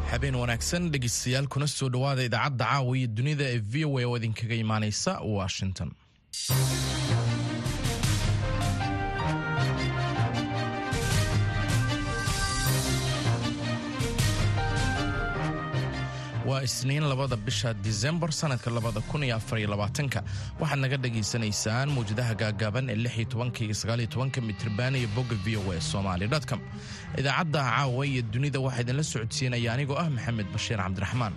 habeen wanaagsan dhegeystayaal kuna soo dhowaada idaacadda caawa iyo dunida ee v o a oo idinkaga imaaneysa washington waa isniin labada bisha disembar sanadka labada kun iyo afariyo labaatanka waxaad naga dhagaysanaysaan mawjadaha gaagaaban ee lix iyo tobanka iyo sagaal iyo tobanka mitriban iyo bogga v o a somali dotcom idaacadda caawa iyo dunida waxaa idinla socodsiinaya anigoo ah maxamed bashiir cabdiraxmaan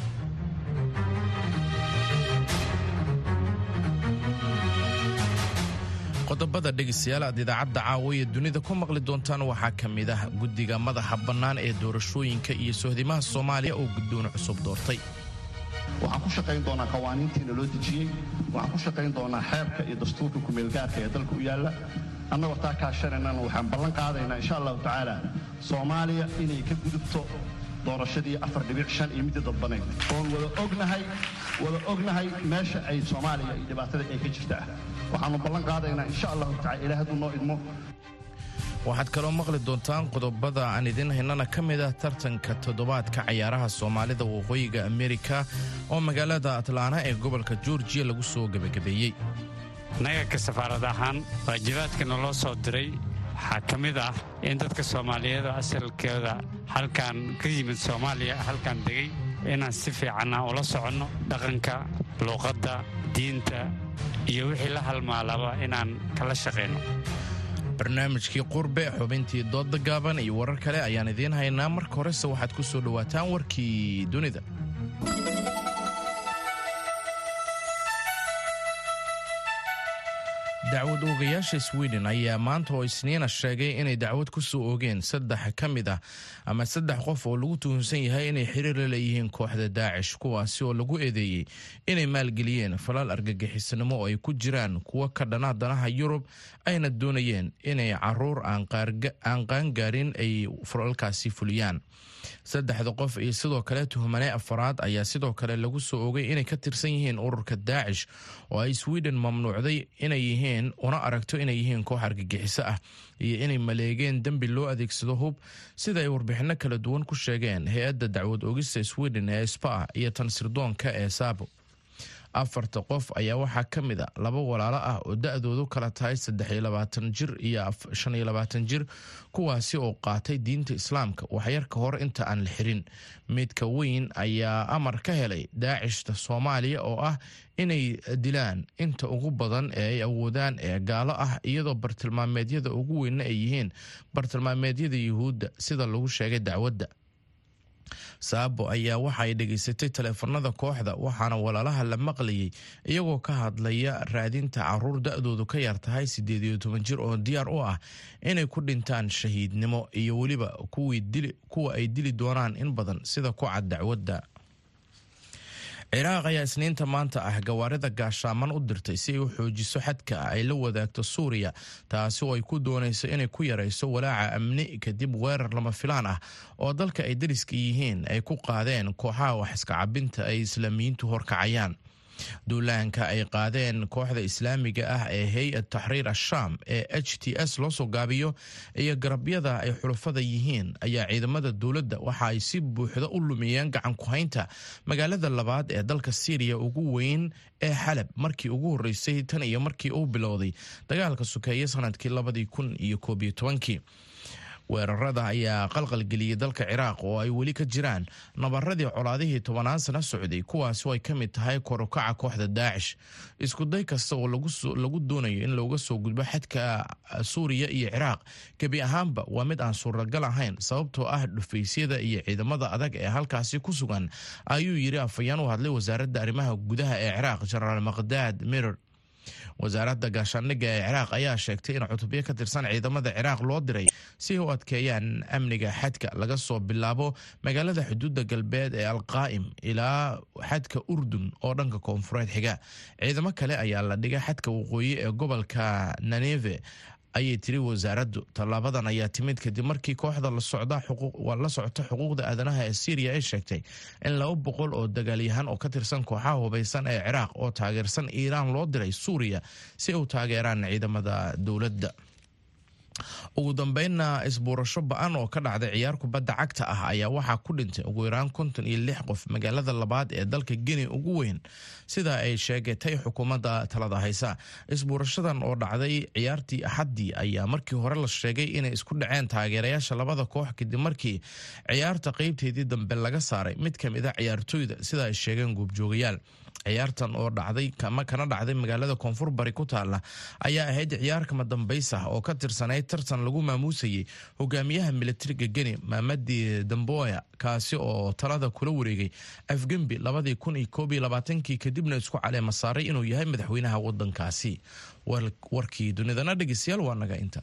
qodobada dhegeystayaal aad idaacadda caawa iyo dunida ku maqli doontaan waxaa ka mid ah guddiga madaxa bannaan ee doorashooyinka iyo sohdimaha soomaaliya oo guddoon cusub doortay waxaan ku shaqayn doonaa qawaaniintiina loo dejiyey waxaan ku shaqayn doonaa xeerka iyo dastuurka kumeelgaarka ee dalka u yaalla annagoo taa kaashanaynana waxaan ballan qaadaynaa insha allahu tacaala soomaaliya inay ka gudubto doorashadii afar dhibic shan iyo midii dadbanayd oon wada ognahay wada ognahay meesha ay soomaaliya iyo dhibaatada ay ka jirta ah waxaannu ballan qaadaynaa insha allahu tacala ilaah hadduu noo idmo waxaad kaloo maqli doontaan qodobada aan idiin haynana ka mid ah tartanka toddobaadka cayaaraha soomaalida waqooyiga amerika oo magaalada atlaana ee gobolka georgiya lagu soo gebagabeeyey nagarka safaarad ahaan waajibaadka naloo soo diray waxaa ka mid ah in dadka soomaaliyeed oo asalkooda halkan ka yimid soomaaliya halkan degay inaan si fiicanna ula soconno dhaqanka luuqadda diinta iyo wixii la halmaalaba inaan kala shaqayno barnaamijkii qurbe xubintii doodda gaaban iyo warar kale ayaan idiin haynaa marka horese waxaad ku soo dhowaataan warkii dunida dacwad oogayaasha sweden ayaa maanta oo isniina sheegay inay dacwad ku soo oogeen saddex ka mid ah ama saddex qof oo lagu tuhunsan yahay inay xiriir la leeyihiin kooxda daacish kuwaasi oo lagu eedeeyey inay maalgeliyeen falal argagixisanimo oo ay ku jiraan kuwo ka dhana danaha yurub ayna doonayeen inay caruur aan qaangaarin ay falalkaasi fuliyaan saddexda qof iyo sidoo kale tuhmane afaraad ayaa sidoo kale lagu soo ogay inay ka tirsan yihiin ururka daacish oo ay sweden mamnuucday inay yihiin una aragto inay yihiin koox argagixiso ah iyo inay maleegeen dembi loo adeegsado hub sida ay warbixinno kala duwan ku sheegeen hay-adda dacwad oogista sweden ee spa iyo tan sirdoonka ee saabo afarta qof ayaa waxaa ka mid a laba walaalo ah oo da-doodu kala tahay saddex iyo labaatan jir iyo shan iyo labaatan jir kuwaasi oo qaatay diinta islaamka waxyar ka hor inta aan la xirin midka weyn ayaa amar ka helay daacishta soomaaliya oo ah inay dilaan inta ugu badan ee ay awoodaan ee gaalo ah iyadoo bartilmaameedyada ugu weynna ay yihiin bartilmaameedyada yuhuudda sida lagu sheegay dacwadda saabo ayaa waxa ay dhegaysatay taleefanada kooxda waxaana walaalaha la maqlayay iyagoo ka hadlaya raadinta caruur da-doodu ka yar tahay siddeed iyo toban jir oo diyaar u ah inay ku dhintaan shahiidnimo iyo weliba kuwa ay dili doonaan in badan sida ku cad dacwadda ciraaq ayaa isniinta maanta ah gawaarida gaashaaman u dirtay si ay u xoojiso xadka ay la wadaagto suuriya taasi oo ay ku doonayso inay ku yarayso walaaca amni kadib weerar lama filaan ah oo dalka ay dariska yihiin ay ku qaadeen kooxaha wax iska cabinta ay islaamiyiintu horkacayaan duulaanka ay qaadeen kooxda islaamiga ah ee hay-ad taxriir ashaam ee h t s loo soo gaabiyo iyo garabyada ay xulafada yihiin ayaa ciidamada dowladda waxa ay si buuxda u lumiyeen gacan ku-haynta magaalada labaad ee dalka syriya ugu weyn ee xalab markii ugu horreysay tan iyo markii uu bilowday dagaalka sukeeye sanadkii labadii kun iyo koob iyo tobankii weerarada ayaa qalqalgeliyey dalka ciraaq oo ay weli ka jiraan nabaradii colaadihii tobanaan sano socday kuwaasi oo ay ka mid tahay korukaca kooxda daacish iskuday kasta oo lagu doonayo in looga soo gudbo xadka suuriya iyo ciraaq gebi ahaanba waa mid aan suuragal ahayn sababtoo ah dhufaysyada iyo ciidamada adag ee halkaasi ku sugan ayuu yiri afayaan u hadlay wasaaradda arrimaha gudaha ee ciraaq jenaraal maqdaad mirer wasaaradda gaashaandhigga ee ciraaq ayaa sheegtay in cutubyo ka tirsan ciidamada ciraaq loo diray si ay u adkeeyaan amniga xadka laga soo bilaabo magaalada xuduudda galbeed ee alqaa'im ilaa xadka urdun oo dhanka koonfureed xiga ciidamo kale ayaa la dhigay xadka waqooyi ee gobolka naneve ayay tiri wasaaraddu tallaabadan ayaa timid kadib markii kooxda la socota xuquuqda aadanaha ee syriya ay sheegtay in laba boqol oo dagaalyahan oo ka tirsan kooxaha hubaysan ee ciraaq oo taageersan iiraan loo diray suuriya si ay u taageeraan ciidamada dowladda ugu dambeynna isbuurasho ba-an oo ka dhacday ciyaar kubadda cagta ah ayaa waxaa ku dhintay ugu yaraan konton iyo lix qof magaalada labaad ee dalka geni ugu weyn sida ay sheegatay xukuumadda talada haysa isbuurashadan oo dhacday ciyaartii axaddii ayaa markii hore la sheegay inay isku dhaceen taageerayaasha labada koox kadib markii ciyaarta qeybteedii dambe laga saaray mid ka mid a ciyaartooyda sida ay sheegeen goobjoogayaal ciyaartan oo dhacday kana dhacday magaalada koonfur bari ku taala ayaa ahayd ciyaar kama dambays ah oo ka tirsanayd tartan lagu maamuusayay hogaamiyaha militariga geni maamadi damboya kaasi oo talada kula wareegay afgembi labadii kun iyo koob iyo labaatankii kadibna isku caleema saaray inuu yahay madaxweynaha wadankaasi warkii dunidana dhegeystayaal waa naga inta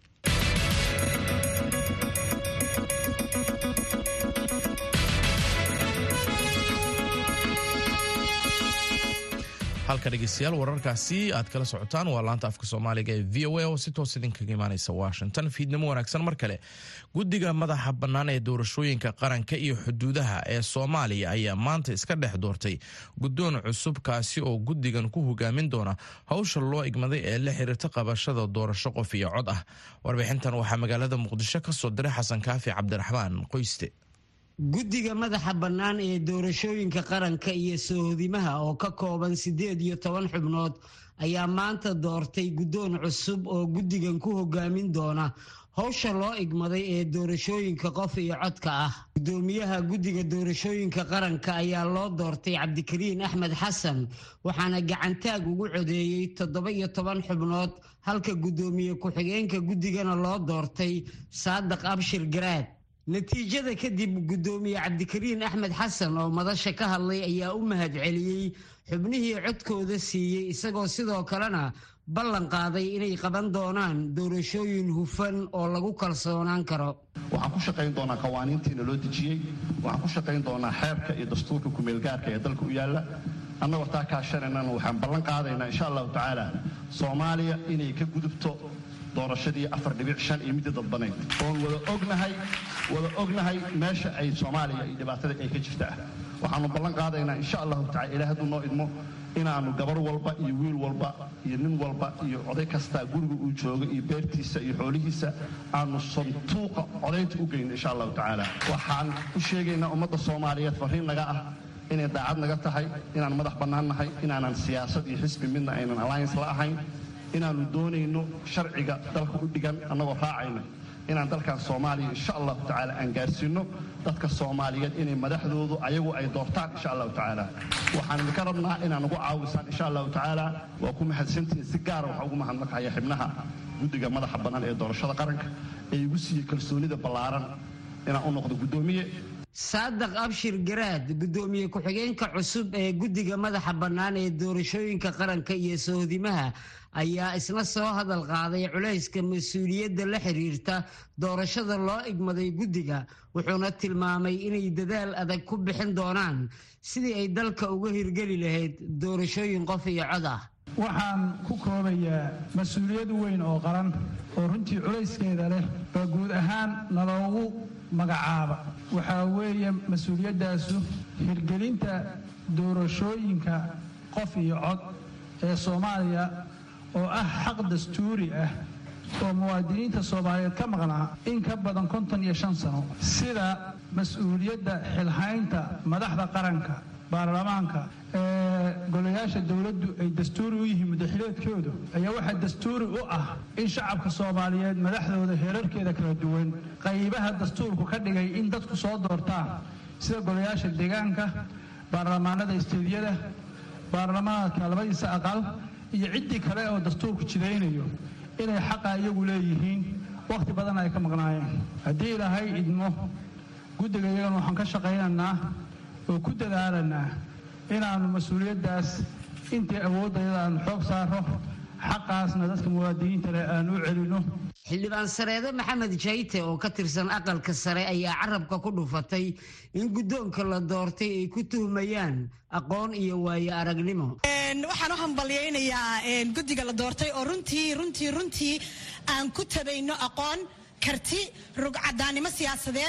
halka dhegeystayaal wararkaasi aad kala socotaan waa laanta afka soomaaliga ee v o a oo si toos idinkaga imaaneysa washington fiidnimo wanaagsan mar kale guddiga madaxa bannaan ee doorashooyinka qaranka iyo xuduudaha ee soomaaliya ayaa maanta iska dhex doortay guddoon cusub kaasi oo guddigan ku hogaamin doona hawsha loo igmaday ee la xiriirta qabashada doorasho qof iyo cod ah warbixintan waxaa magaalada muqdisho ka soo diray xasan kaafi cabdiraxmaan qoyste guddiga madaxa bannaan ee doorashooyinka qaranka iyo soohodimaha oo ka kooban siddeed iyo toban xubnood ayaa maanta doortay guddoon cusub oo guddigan ku hogaamin doona howsha loo igmaday ee doorashooyinka qof iyo codka ah guddoomiyaha guddiga doorashooyinka qaranka ayaa loo doortay cabdikariin axmed xasan waxaana gacantaag ugu codeeyey toddoba iyo toban xubnood halka guddoomiye ku-xigeenka guddigana loo doortay saadiq abshir garaad natiijada kadib guddoomiye cabdikariin axmed xasan oo madasha ka hadlay ayaa u mahad celiyey xubnihii codkooda siiyey isagoo sidoo kalena ballan qaaday inay qaban doonaan doorashooyin hufan oo lagu kalsoonaan karo waxaan ku shaqayn doonaa qawaaniintiina loo dejiyey waxaan ku shaqayn doonaa xeerka iyo dastuurka kumeelgaarka ee dalka u yaalla annagoo taa kaashanaynan waxaan ballan qaadaynaa insha allahu tacaala soomaaliya inay ka gudubto doorashadii afar dhibic shan iyo midii dadbanayd oon wada ognahay wada ognahay meesha ay soomaaliya iyo dhibaatada ay ka jirta ah waxaanu ballan qaadaynaa insha allahu tacala ilaah hadduu noo idmo inaannu gabar walba iyo wiil walba iyo nin walba iyo oday kastaa guriga uu joogo iyo beertiisa iyo xoolihiisa aanu santuuqa codaynta u geyno insha allahu tacaala waxaan u sheegaynaa ummadda soomaaliyeed farriin naga ah inay daacad naga tahay inaan madax bannaan nahay inaanan siyaasad iyo xisbi midna aynan alliance la ahayn inaannu doonayno sharciga dalka u dhigan annagoo raacayna inaan dalkan soomaaliya insha allahu tacaala aan gaarsiinno dadka soomaaliyeed inay madaxdoodu ayagu ay doortaan insha allahu tacaala waxaan idinka rabnaa inaan ugu caawisaan insha allahu tacaala waa ku mahadsantihiin si gaara waxaa ugu mahadnaqaya xibnaha guddiga madaxa bannaan ee doorashada qaranka ee igu siiyey kalsoonida ballaaran inaan u noqdo guddoomiye saadiq abshir garaad guddoomiye ku-xigeenka cusub ee guddiga madaxa bannaan ee doorashooyinka qaranka iyo sohodimaha ayaa isna soo hadal qaaday culayska mas-uuliyadda la xiriirta doorashada loo igmaday guddiga wuxuuna tilmaamay inay dadaal adag ku bixin doonaan sidii ay dalka uga hirgeli lahayd doorashooyin qof iyo cod ah waxaan ku koobayaa mas-uuliyad weyn oo qaran oo runtii culayskeeda leh oo guud ahaan naloogu magacaaba waxaa weeye mas-uuliyaddaasu hirgelinta doorashooyinka qof iyo cod ee soomaaliya oo ah xaq dastuuri ah oo muwaadiniinta soomaaliyeed ka maqnaa in ka badan konton iyo shan sano sida mas-uuliyadda xilhaynta madaxda qaranka baarlamaanka ee golayaasha dowladdu ay dastuuri u yihiin mudaxileedkoodu ayaa waxaa dastuuri u ah in shacabka soomaaliyeed madaxdooda heerarkeeda kala duwan qaybaha dastuurku ka dhigay in dadku soo doortaan sida golayaasha deegaanka baarlamaanada isteediyada baarlamaanka labadiisa aqal iyo ciddii kale oo dastuurku jidaynayo inay xaqa iyagu leeyihiin wakhti badan ay ka maqnaayeen haddii ilaahay idmo guddiga iyagana waxaan ka shaqaynaynaa oo ku dadaalanaa inaannu mas-uuliyaddaas intii awooddayada aanu xoog saaro xaqaasna dadka muwaadiniinta leh aan u celinno xildhibaan sareede maxamed jayte oo ka tirsan aqalka sare ayaa carabka ku dhufatay in guddoonka la doortay ay ku tuhmayaan aqoon iyo waayo aragnimo waxaan u hambalyaynayaa guddiga la doortay oo runtii runtii runtii aan ku tabayno aqoon karti rugcadaannimo siyaasadeed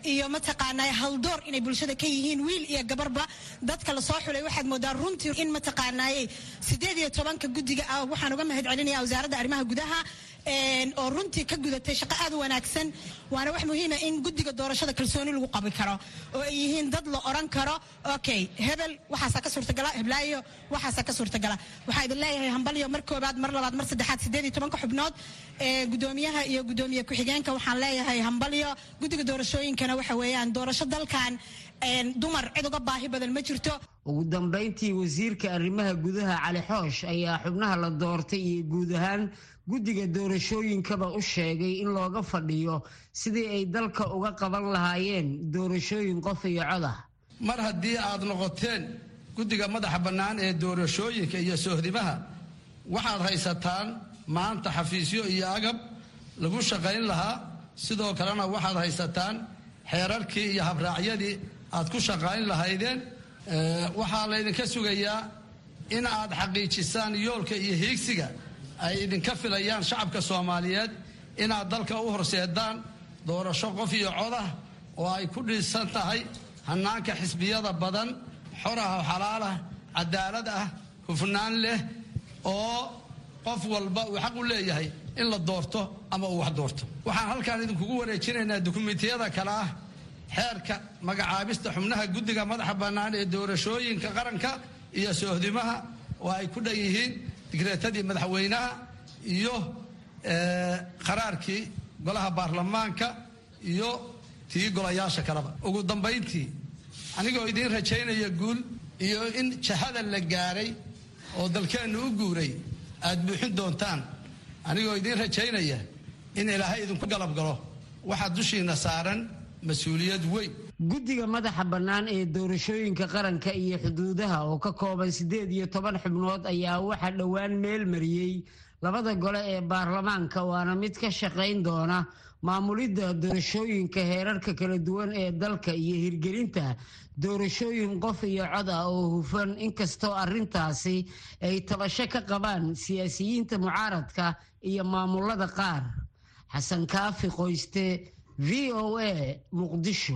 iyo mataqaanaa haldoor inay bulshada ka yihiin wiil iyo gabarba dadka lasoo xulay waxaad moodaa runtii in mataqaanaaye sideed iyo tobanka guddiga ah waxaan uga mahad celinaya wasaaradda arrimaha gudaha oo runtii ka gudatay shaqo aad u wanaagsan waana wax muhiima in guddiga doorashada kalsooni lagu qabi karo oo ay yihiin dad la oran karo okay hebel waxaasaa ka suurtagala heblaayo waxaasaa ka suurtagala waxaa idin leeyahay hambalyo mar koobaad mar labaad mar saddexaad sideed iyo tobanka xubnood ee gudoomiyaha iyo gudoomiye ku-xigeenka waxaan leeyahay hambalyo guddiga doorashooyinkana waxa weeyaan doorasho dalkan dumar cid uga baahi badan ma jirto ugu dambayntii wasiirka arrimaha gudaha cali xoosh ayaa xubnaha la doortay iyo guud ahaan guddiga doorashooyinkaba u sheegay in looga fadhiyo sidii ay dalka uga qaban lahaayeen doorashooyin qof iyo cod ah mar haddii aad noqoteen guddiga madaxa bannaan ee doorashooyinka iyo sohdimaha waxaad haysataan maanta xafiisyo iyo agab lagu shaqayn lahaa sidoo kalena waxaad haysataan xeerarkii iyo habraacyadii aad ku shaqayn lahaydeen waxaa laydinka sugayaa in aad xaqiijisaan yoolka iyo hiigsiga ay idinka filayaan shacabka soomaaliyeed inaad dalka u horseedaan doorasho qof iyo codah oo ay ku dhisan tahay hannaanka xisbiyada badan xor ah oo xalaal ah cadaalad ah hufnaan leh oo qof walba uu xaq u leeyahay in la doorto ama uu wax doorto waxaan halkaan idinkugu wareejinaynaa dukumentiyada kale ah xeerka magacaabista xubnaha guddiga madaxa bannaan ee doorashooyinka qaranka iyo soohdimaha oo ay ku dhan yihiin digreetadii madaxweynaha iyo qaraarkii golaha baarlamaanka iyo tii golayaasha kaleba ugu dambayntii anigoo idiin rajaynaya guul iyo in jahada la gaaray oo dalkeennu u guuray aad buuxin doontaan anigoo idiin rajaynaya in ilaahay idinku galab galo waxaa dushiina saaran mas-uuliyad weyn guddiga madaxa bannaan ee doorashooyinka qaranka iyo xuduudaha oo ka kooban siddeed iyo toban xubnood ayaa waxaa dhowaan meel mariyey labada gole ee baarlamaanka waana mid ka shaqayn doona maamulidda doorashooyinka heerarka kala duwan ee dalka iyo hirgelinta doorashooyin qof iyo cod ah oo hufan inkastoo arrintaasi ay tabasho ka qabaan siyaasiyiinta mucaaradka iyo maamulada qaar xasan kaafi qoyste v o a muqdisho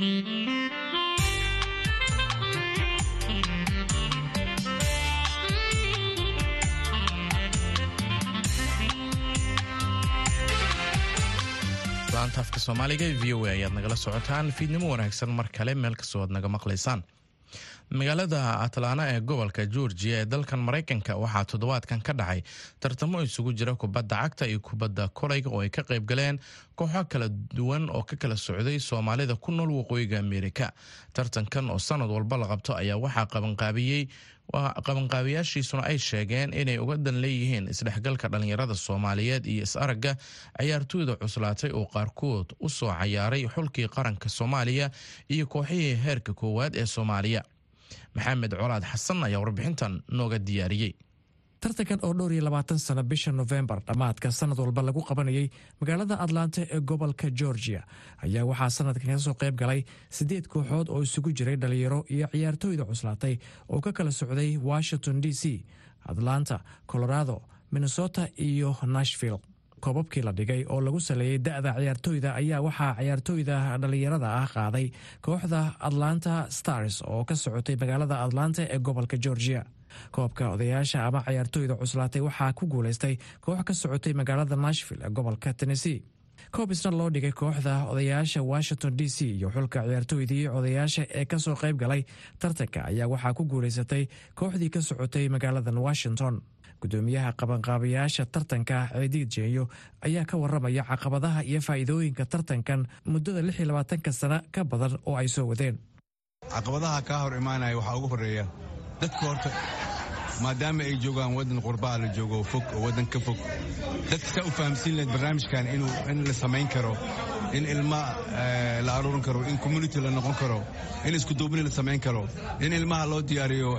laanta afka soomaaliga ee v o a ayaad nagala socotaan fiidnimo wanaagsan mar kale meel kastoo aad naga maqlaysaan magaalada atlaana ee gobolka georgia ee dalkan maraykanka waxaa toddobaadkan ka dhacay tartamo isugu jira kubadda cagta iyo kubadda kolayga oo ay ka qayb galeen kooxo kala duwan oo ka kala socday soomaalida ku nool waqooyiga ameerika tartankan oo sanad walba la qabto ayaa waxaa qabanqaabiyey qabanqaabiyaashiisuna ay sheegeen inay uga dan leeyihiin isdhexgalka dhallinyarada soomaaliyeed iyo is-aragga cayaartooyda cuslaatay oo qaarkood u soo cayaaray xulkii qaranka soomaaliya iyo kooxihii heerka koowaad ee soomaaliya maxamed colaad xasan ayaa warbixintan nooga diyaariyey tartankan oo dhowr iyo labaatan sano bisha nofembar dhammaadka sanad walba lagu qabanayay magaalada atlanta ee gobolka georgia ayaa waxaa sanadkan ka soo qayb galay siddeed kooxood oo isugu jiray dhalinyaro iyo ciyaartooyda cuslaatay oo ka kala socday washington d c atlanta colorado minnesota iyo nashville koobabkii la dhigay oo lagu saleeyey da'da ciyaartooyda ayaa waxaa ciyaartooyda dhallinyarada ah qaaday kooxda atlanta stars oo ka socotay magaalada atlanta ee gobolka georgia koobka odayaasha ama ciyaartooyda cuslaatay waxaa ku guulaystay koox ka socotay magaalada nashville ee gobolka tennessee koob isna loo dhigay kooxda odayaasha washington d c iyo xulka ciyaartooydii odayaasha ee kasoo qayb galay tartanka ayaa waxaa ku guulaysatay kooxdii ka socotay magaaladan washington gudoomiyaha qabanqaabayaasha tartanka ciidiid jeenyo ayaa ka waramaya caqabadaha iyo faa'iidooyinka tartankan muddada lix iyo labaatanka sano ka badan oo ay soo wadeen caqabadaha kaa hor imaanaya waxaa ugu horeeya dadka horta maadaama ay joogaan waddan qurbaa la joogo fog oo waddan ka fog dadka saa u fahamsiin lahayd barnaamijkan in la samayn karo in ilma la aruurin karo in community la noqon karo in iskuduubni la samayn karo in ilmaha loo diyaariyo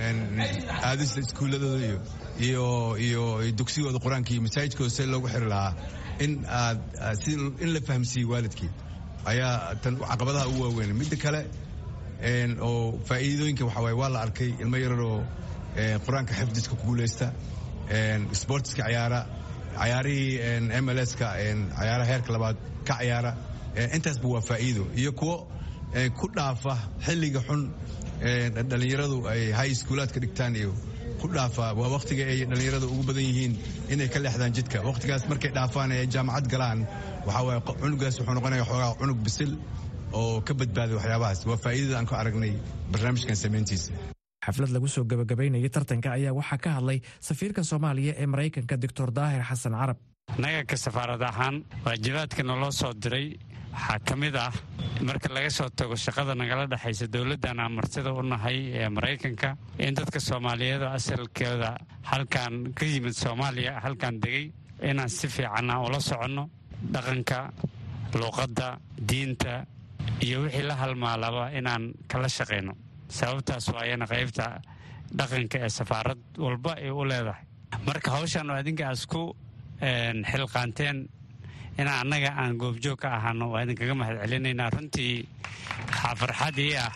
aadista iskuulladooda iyo dugsigooda qur-aanka iyo masaajidkooda si loogu xiri lahaa in aad in la fahamsiiye waalidkii ayaa tan caqabadaha ugu waaweyn midda kale oo faa'iidooyinka waxaa waye waa la arkay ilmo yararoo qur-aanka xifdiska ku guulaysta sportiska cayaara cayaarihii mlska cayaaraha heerka labaad ka cayaara intaasba waa faa'iido iyo kuwo ku dhaafa xilliga xun dhallinyaradu ay high schoolaadka dhigtaan iyo ku dhaafa waa wakhtiga ay dhallinyaradu ugu badan yihiin inay ka leexdaan jidka wakhtigaas markay dhaafaan ee jaamacad galaan waxaa waaye cunugaas wuxuu noqonaya xoogaa cunug bisil oo ka badbaaday waxyaabahaas waa faa'iidada aan ku aragnay barnaamijkan samayntiisa xaflad lagu soo gabagabaynayay tartanka ayaa waxaa ka hadlay safiirka soomaaliya ee maraykanka doctor daahir xasan carab naga ka safaarad ahaan waajibaadka naloo soo diray waxaa ka mid ah marka laga soo tago shaqada nagala dhexaysa dowladdan aan martida u nahay ee maraykanka in dadka soomaaliyeed asalkooda halkan ka yimid soomaaliya halkan degay inaan si fiicanna ula soconno dhaqanka luuqadda diinta iyo wixii la halmaalaba inaan kala shaqayno sababtaas waayana qaybta dhaqanka ee safaarad walba ay u leedahay marka hawshan adinka aas ku xilqaanteen inaa annaga aan goobjoog ka ahaano waa idinkaga mahad celinaynaa runtii waxaa farxad ii ah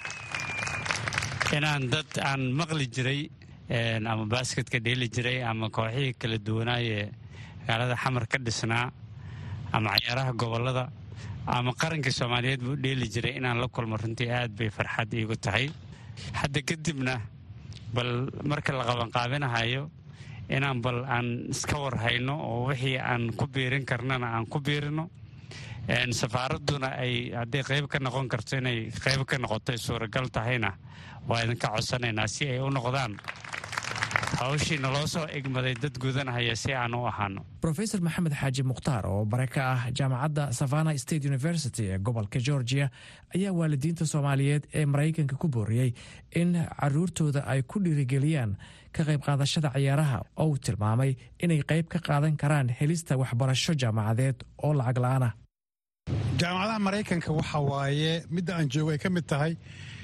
inaan dad aan maqli jiray ama baasketka dheeli jiray ama kooxihii kala duwanaayee magaalada xamar ka dhisnaa ama cayaaraha gobollada ama qarankii soomaaliyeed buu dheeli jiray inaan la kulmo runtii aad bay farxad iigu tahay hadda kadibna bal marka la qabanqaabinahayo inaan bal aan iska war hayno oo wixii aan ku biirin karnana aan ku biirino safaaradduna ay hadday qayb ka noqon karto inay qayb ka noqotoy suuragal tahayna waa idinka codsanaynaa si ay u noqdaan hawshii naloo soo egmaday dad gudanahaya si aan u ahaano rofesor maxamed xaaji mukhtaar oo bare ka ah jaamacadda savana state university ee gobolka georgia ayaa waalidiinta soomaaliyeed ee maraykanka ku booriyey in caruurtooda ay ku dhiirigeliyaan ka qayb qaadashada ciyaaraha oo uu tilmaamay inay qayb ka qaadan karaan helista waxbarasho jaamacadeed oo lacag la-aan ah jaamacadaha maraykanka waxa waaye midda aan joogo ay ka mid tahay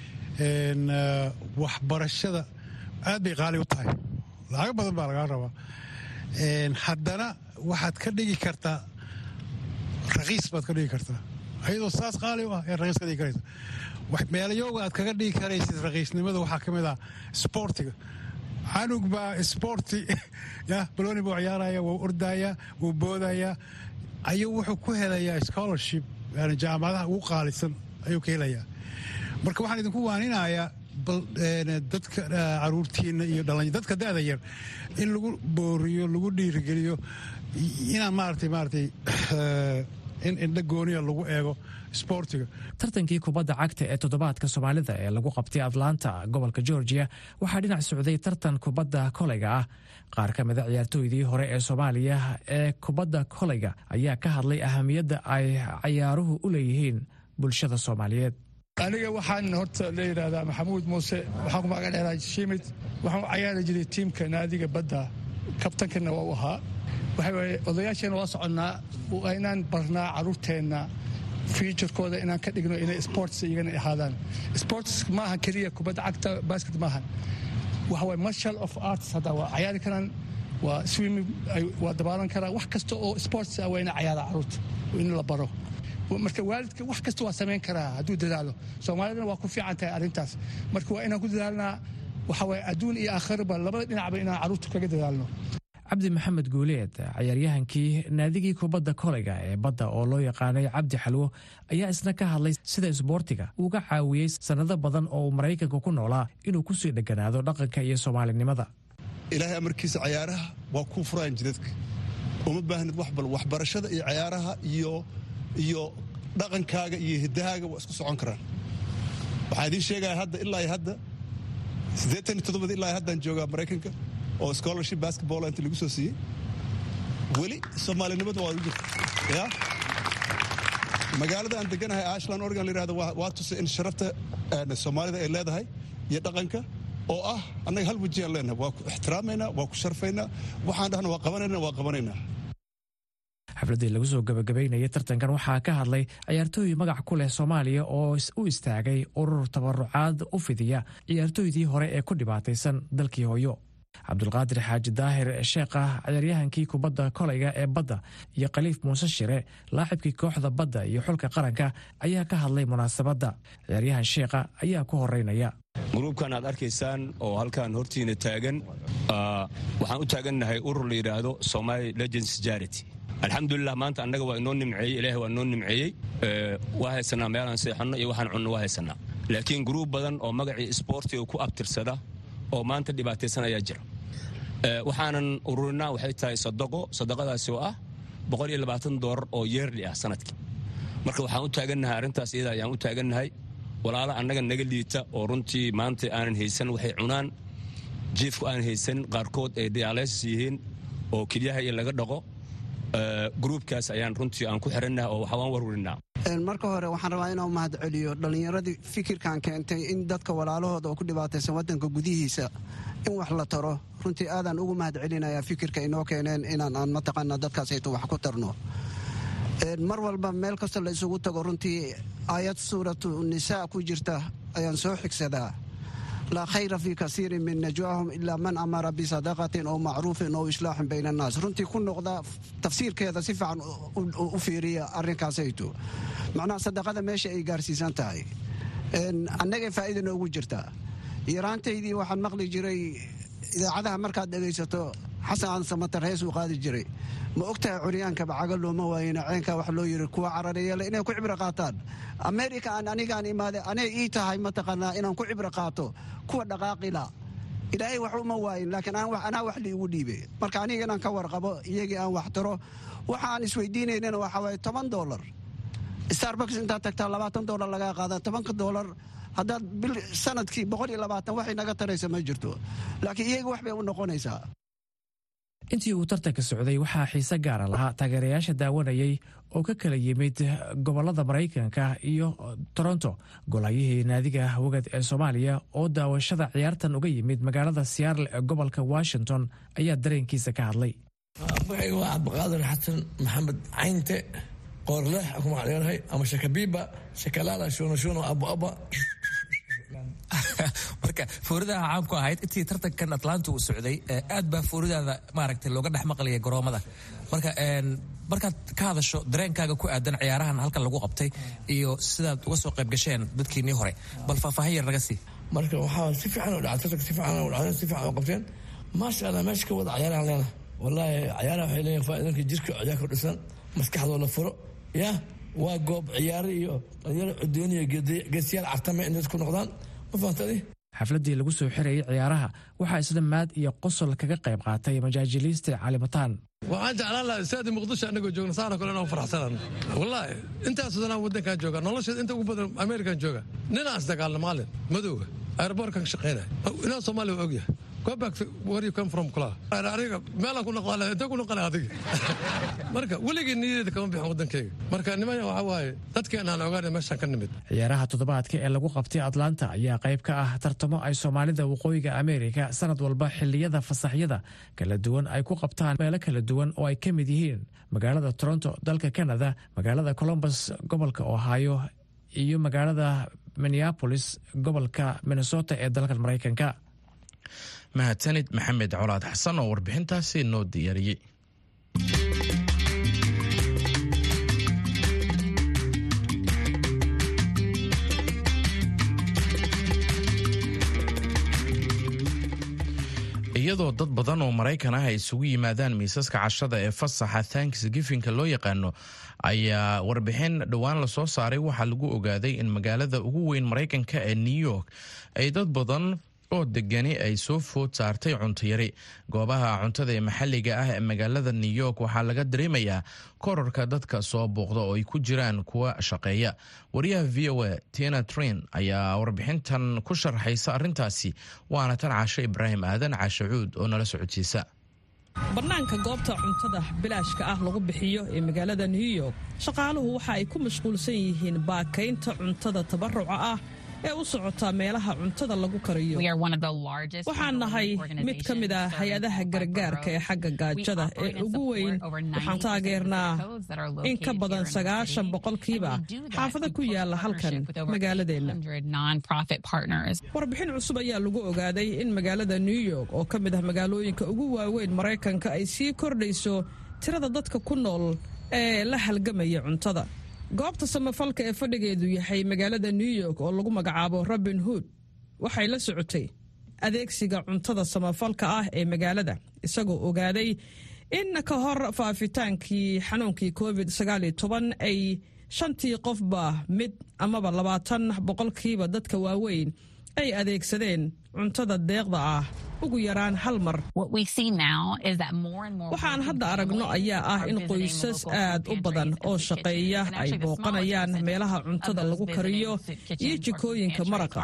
waxbarashada aad bay qaali u tahay lacago badan baa lagaa rabaa haddana waxaad ka dhigi kartaa rakiis baad ka dhigi kartaa ayadoo saas qaali u ah ee rakiis ka dhigi karaysa meelayooga aad kaga dhigi karaysid rakiisnimada waxaa ka mid ah sboortiga canug baa sboorti ya baloni buu ciyaaraya wuu ordaya wuu boodaya ayuu wuxuu ku helayaa scholarship yani jaamacadaha ugu qaalisan ayuu ka helayaa marka waxaan idinku waaninayaa dadka caruurtiina iyo dadka da'da yar in lagu booriyo lagu dhiirigeliyo inaan maarata maaragtay in indha gooniya lagu eego sboortiga tartankii kubadda cagta ee toddobaadka soomaalida ee lagu qabtay atlanta gobolka georgia waxaa dhinac socday tartan kubadda koleyga ah qaar ka mida ciyaartooydii hore ee soomaaliya ee kubadda koleyga ayaa ka hadlay ahamiyadda ay ciyaaruhu u leeyihiin bulshada soomaaliyeed aniga waxaan horta la yidhaahdaa maxamuud muuse waxaan ku magac dheeraa shimid waxaan u cayaari jiray tiimka naadiga badda kabtankana waa u ahaa waxa weeye odayaasheenna waa soconnaa waa inaan barnaa carruurteenna futurkooda inaan ka dhigno inay sports iyagana ahaadaan sports maaha keliya kubadda cagta basket maahan waxa waye marshal of arts hadda waa cayaari karaan waa swimming waa dabaalan karaan wax kasta oo sports ah waa ina cayaara carruurta in la baro marka waalidka wax kasta waa samayn karaa hadduu dadaalo soomaalidana waa ku fiican tahay arrintaas marka waa inaan ku dadaalnaa waxa waye adduun iyo aakhiraba labada dhinacba inaan carruurta kaga dadaalno cabdi maxamed guuleed cayaaryahankii naadigii kubadda koleyga ee badda oo loo yaqaanay cabdi xalwo ayaa isna ka hadlay sida isboortiga uuga caawiyey sannado badan oo uu maraykanka ku noolaa inuu kusii dheganaado dhaqanka iyo soomaalinimada ilaahay amarkiisa cayaaraha waa kuu furaan jidadka uma baahnid wax bal waxbarashada iyo cayaaraha iyo iyo dhaqankaaga iyo hiddahaaga waa isku socon karaan waxaa idiin sheegaya hadda ilaa hadda siddeetan iyo toddobada ilaa haddaan joogaa maraykanka oo scholarship basketball inta lagu soo siiyey weli soomaalinimada waa u jirta ya magaalada aan deganahay ashland oregon la yirahdo waa tusay in sharafta soomaalida ay leedahay iyo dhaqanka oo ah annaga hal wajiyaan leenahay waa ku ixtiraamaynaa waa ku sharfaynaa waxaan dhahna waa qabanaynaa waa qabanaynaa xafladdii lagu soo gabagabaynayay tartankan waxaa ka hadlay ciyaartooy magac ku leh soomaaliya oo u istaagay urur tabarucaad u fidiya ciyaartooydii hore ee ku dhibaataysan dalkii hooyo cabdulqaadir xaaji daahir sheekh ah ciyaaryahankii kubadda koleyga ee badda iyo khaliif muuse shire laacibkii kooxda badda iyo xulka qaranka ayaa ka hadlay munaasabadda ciyaaryahan sheekha ayaa ku horeynaya gruubkan aad arkaysaan oo halkan hortiina taagan waxaan u taagannahay urur la yidhaahdo somali legends charity alxamdulilah maanta annaga waa inoo nimceeyey ilaahay waa inoo nimceeyey waa haysanaa meelaan seexanno iyo waxaan cunno waa haysanaa laakiin guruub badan oo magacii isboortiga ku abtirsada oo maanta dhibaataysan ayaa jira waxaanan ururinaa waxay tahay sadaqo sadaqadaasi oo ah boqol iyo labaatan doolar oo yeerli ah sanadkii marka waxaan u taagannahay arrintaas iyada ayaan u taagannahay walaala annaga naga liita oo runtii maanta aanan haysan waxay cunaan jiifku aanan haysan qaarkood ay dialysis yihiin oo kelyaha iyo laga dhaqo gruubkaas ayaan runtii aan ku xirannaha oo waxaan warwarinaa marka hore waxaan rabaa inaan mahad celiyo dhallinyaradii fikirkan keentay in dadka walaalahooda oo ku dhibaataysan waddanka gudihiisa in wax la taro runtii aadaan ugu mahad celinayaa fikirka inoo keeneen inaan aan mataqaanaa dadkaasayto wax ku tarno mar walba meel kasta la isugu tago runtii aayad suuratu nisaa ku jirta ayaan soo xigsadaa laa khayra fii kasiirin min najwaahum ilaa man amara bisadaqatin oo macruufin oo islaaxin bayna annaas runtii ku noqda tafsiirkeeda si fiican u fiiriya arrinkaasayto macnaha sadaqada meesha ay gaarsiisan tahay annagay faa'iida noogu jirtaa yaraantaydii waxaan maqli jiray idaacadaha markaad dhegaysato xasan aan samatar hees uu qaadi jiray ma ogtahay curyaanka bacaga looma waayena ceenka wax loo yiri kuwa carareeyale inay ku cibro qaataan amerika aan anigaan imaade anay ii tahay mataqaanaa inaan ku cibro qaato kuwa dhaqaaqila ilaahay wax uma waayin laakiin anaa wax liigu dhiibe marka aniga inaan ka warqabo iyagii aan wax taro waxa aan isweydiinaynana waxaa waaye toban dolar starbucks intaad tagtaa labaatan dolar lagaa qaada tobanka dolar haddaad bil sanadkii boqol iyo labaatan waxay naga taraysa ma jirto laakiin iyaga wax bay u noqonaysaa intii uu tartanka socday waxaa xiise gaara lahaa taageerayaasha daawanayay oo ka kala yimid gobolada maraykanka iyo toronto golahayihii naadiga wagad ee soomaaliya oo daawashada ciyaartan uga yimid magaalada siyaarle ee gobolka washington ayaa dareenkiisa ka hadlay magacayga waa cabdiqaadir xasan maxamed caynte qoorleex ku magacdheerahay ama shakabiiba shakalaala shunashuno abuaba marka fooridaha caamku ahayd intii tartankan atlanta uu socday aad baa fooridaada maaragtay looga dhex maqlaya garoomada marka markaad ka hadasho dareenkaaga ku aadan ciyaarahan halkan lagu qabtay iyo sidaad uga soo qayb gasheen dadkiinii hore bal faahfaahin yar naga sii marka waxaa si fiican u dhacay tartanka si fiican u dhacay si fiican u qabteen maasha allah meesha ka wada ciyaarahan leena wallaahi ciyaaraha waxay leeyihin faa'iidanka jirka ciyaarka dhisan maskaxdoo la furo ya waa goob ciyaare iyo dhalinyaro cudoon iyo geesiyaal cartame inay ku noqdaan ma fahamtadi xafladdii lagu soo xirayay ciyaaraha waxaa isla maad iyo qosol kaga qayb qaatay majaajiliiste calimataan waxaan jeclaan lahaa istaadi muqdisho annagoo joogna saana kale inaan faraxsanan wallaahi intaasoo danaan waddankaan jooga nolosheed inta ugu badan amerikan jooga ninaan isdagaalna maalin madowga aeroboortkan ka shaqaynaya inaa soomaaliya waa ogyahay go back to where you come from kula aniga meelaan ku noqdaa intee ku noqonay adiga marka weligii niyadeeda kama bixin waddankayga marka nimaya waxaa waaye dadkeena aan ogaanay meeshaan ka nimid ciyaaraha toddobaadka ee lagu qabtay atlanta ayaa qayb ka ah tartamo ay soomaalida waqooyiga ameerika sanad walba xilliyada fasaxyada kala duwan ay ku qabtaan meelo kala duwan oo ay ka mid yihiin magaalada toronto dalka canada magaalada colombus gobolka ohio iyo magaalada minneapolis gobolka minnesota ee dalka maraykanka mahadsanid maxamed colaad xasan oo warbixintaasi noo diyaariyey iyadoo dad badan oo maraykan ah ay isugu yimaadaan miisaska cashada ee fasaxa thanksgifinka loo yaqaano ayaa warbixin dhowaan lasoo saaray waxaa lagu ogaaday in magaalada ugu weyn maraykanka ee new york ay dad badan oo degani ay soo food saartay cuntayari goobaha cuntada ee maxalliga ah ee magaalada new york waxaa laga dareemayaa korarka dadka soo booqda oo ay ku jiraan kuwa shaqeeya wariyaha v o a tina trin ayaa warbixintan ku sharxaysa arrintaasi waana tan caashe ibraahim aadan caashe cuud oo nala socodsiisa bannaanka goobta cuntada bilaashka ah lagu bixiyo ee magaalada new york shaqaaluhu waxa ay ku mashquulsan yihiin baakaynta cuntada tabaruca ah ee u socota meelaha cuntada lagu kariyo waxaan nahay mid ka mid ah hay-adaha gargaarka ee xagga gaajada ee ugu weyn waxaan taageernaa in ka badan sagaashan boqolkiiba xaafado ku yaala halkan magaaladeenna warbixin cusub ayaa lagu ogaaday in magaalada new york oo ka mid ah magaalooyinka ugu waaweyn maraykanka ay sii kordhayso tirada dadka ku nool ee la halgamaya cuntada goobta samafalka ee fadhigeedu yahay magaalada new york oo lagu magacaabo robin hood waxay la socotay adeegsiga cuntada samafalka ah ee magaalada isagoo ogaaday in ka hor faafitaankii xanuunkii covid ay shantii qofba mid amaba labaatan boqolkiiba dadka waaweyn ay adeegsadeen cuntada deeqda ah ugu yaraan hal mar waxaan hadda aragno ayaa ah in qoysas aad u badan oo shaqeeya ay booqanayaan meelaha cuntada lagu kariyo iyo jikooyinka maraqa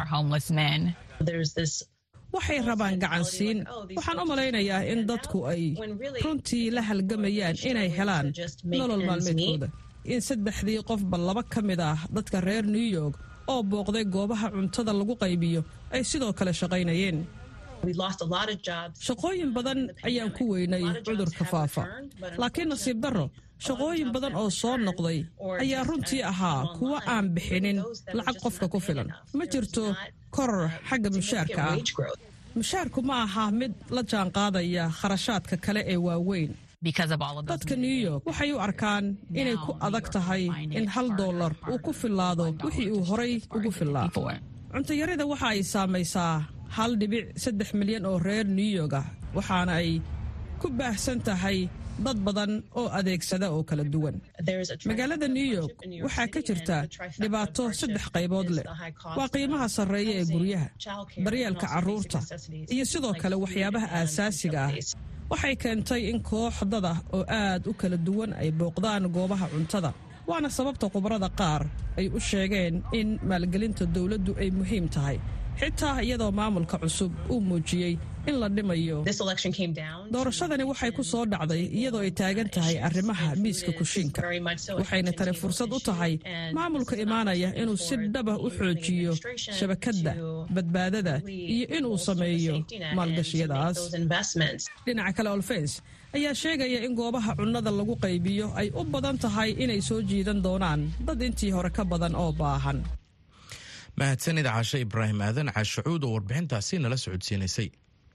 waxay rabaan gacansiin waxaan u malaynayaa in dadku ay runtii la halgamayaan inay helaan nolol maalmeedkooda in saddexdii qofba laba ka mid ah dadka reer new york oo booqday goobaha cuntada lagu qaybiyo ay sidoo kale shaqaynayeen shaqooyin badan ayaan ku weynay cudurka faafa laakiin nasiib darro shaqooyin badan oo soo noqday ayaa runtii ahaa kuwa aan bixinin lacag qofka ku filan ma jirto koror xagga mushaarka ah mushaarku ma aha mid la jaanqaadaya kharashaadka kale ee waaweyn dadka new york waxay u arkaan inay ku adag tahay in hal dollar uu ku fillaado wixii uu horay ugu fillaa cuntayarida waxa ay saamaysaa hal dhibic saddex milyan oo reer new york ah waxaana ay ku baahsan tahay dad badan oo adeegsada oo kala duwan magaalada new york waxaa ka jirta dhibaato saddex qaybood leh waa qiimaha sarreeya ee guryaha daryeelka carruurta iyo sidoo kale waxyaabaha aasaasiga ah waxay keentay in koox dada oo aad u kala duwan ay booqdaan goobaha cuntada waana sababta khubarada qaar ay u sheegeen in maalgelinta dowladdu ay muhiim tahay xitaa iyadoo maamulka cusub uu muujiyey in la dhimayo doorashadani waxay ku soo dhacday iyadoo ay taagan tahay arrimaha miiska kushiinka waxayna tani fursad u tahay maamulka imaanaya inuu si dhaba u xoojiyo shabakadda badbaadada iyo inuu sameeyo maalgashiyadaas dhinaca kale olfens ayaa sheegaya in goobaha cunnada lagu qaybiyo ay u badan tahay inay soo jiidan doonaan dad intii hore ka badan oo baahan mahadsanid caashe ibraahim aadan caashacuud oo warbixintaasi nala socodsiinaysay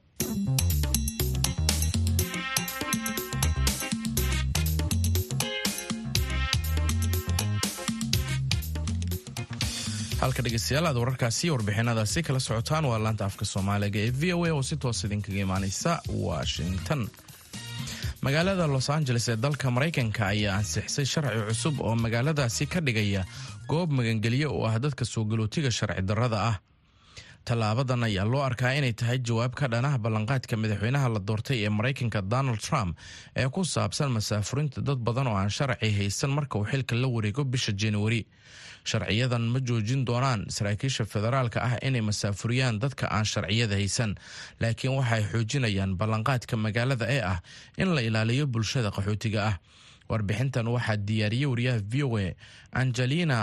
halka dhegeystayaal aad wararkaasi warbixinadaasi kala socotaan waa laanta afka soomaaliga ee v o a oo si toos idinkaga imaaneysa washington magaalada los angeles ee dalka maraykanka ayaa ansixisay sharci cusub oo magaaladaasi ka dhigaya goob magangelyo oo ah dadka soo galootiga sharci darrada ah tallaabadan ayaa loo arkaa inay tahay jawaab ka dhanah ballanqaadka madaxweynaha la doortay ee maraykanka donald trump ee ku saabsan masaafurinta dad badan oo aan sharci haysan marka uu xilka la wareego bisha januari sharciyadan ma joojin doonaan saraakiisha federaalka ah inay masaafuriyaan dadka aan sharciyada haysan laakiin waxay xoojinayaan ballanqaadka magaalada ee ah in la ilaaliyo bulshada qaxootiga ah warbixintan waxaa diyaariyey wariyaha v o a angelina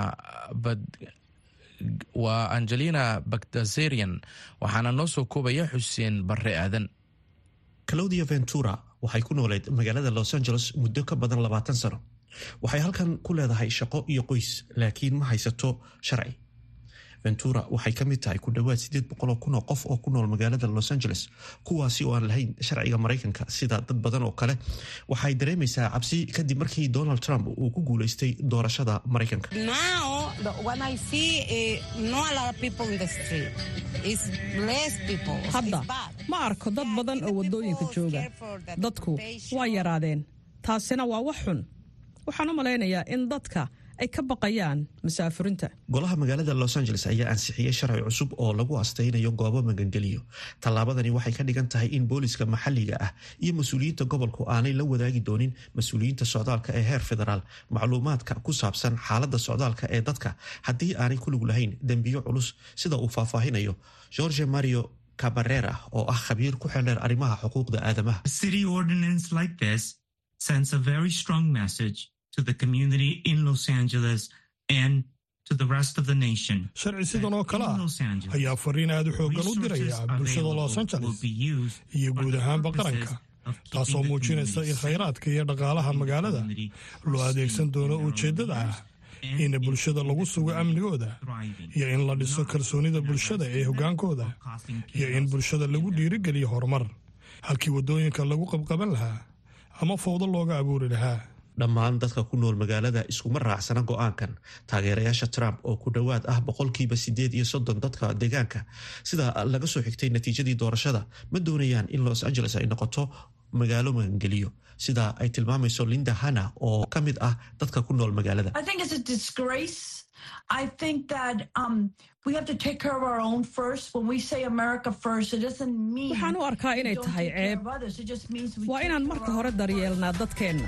waa angelina bagdazerian waxaana noo soo koobaya xuseen barre aadan claudia ventura waxay ku nooleed magaalada los angeles muddo ka badan labaatan sano waxay halkan ku leedahay shaqo iyo qoys laakiin ma haysato sharci ventura waxay ka mid tahay ku dhowaad sideed boqoloo kun oo qof oo ku nool magaalada los angeles kuwaasi oo aan lahayn sharciga maraykanka sida dad badan oo kale waxay dareemaysaa cabsi kadib markii donald trump uu ku guuleystay doorashada maraykanka hadda ma arko dad badan oo waddooyinka jooga dadku waa yaraadeen taasina waa wax xun waxaan u malaynayaa in dadka ay ka baqayaan masaafurinta golaha magaalada los angeles ayaa ansixiyey sharci cusub oo lagu astaynayo goobo magangeliyo tallaabadani waxay ka dhigan tahay in booliska maxalliga ah iyo mas-uuliyiinta gobolku aanay la wadaagi doonin mas-uuliyiinta socdaalka ee heer federaal macluumaadka ku saabsan xaaladda socdaalka ee dadka haddii aanay ku lug lahayn dembiyo culus sida uu faahfaahinayo george mario cabarera oo ah khabiir ku xeldheer arrimaha xuquuqda aadamaha sends a very strong message to the community in Los Angeles and to the rest of the nation. sharci sidan oo kale ah ayaa fariin aad u xooggan u diraya bulshada los angeles iyo guud ahaanba qaranka taasoo muujinaysa in khayraadka iyo dhaqaalaha magaalada loo adeegsan doono ujeeddada ah in bulshada lagu sugo amnigooda iyo in la dhiso kalsoonida bulshada ee hoggaankooda iyo in bulshada lagu dhiirigeliyo horumar halkii waddooyinka lagu qabqaban lahaa ama fowdo looga abuuri lahaa dhammaan dadka ku nool magaalada iskuma raacsana go-aankan taageerayaasha trump oo ku dhowaad ah boqolkiiba sideed iyo soddon dadka deegaanka sida laga soo xigtay natiijadii doorashada ma doonayaan in los angeles ay noqoto magaalo magangeliyo sida ay tilmaamayso linda hana oo ka mid ah dadka ku nool magaalada waxaan u arkaa inay tahay ceeb waa inaan marka hore daryeelnaa dadkeenna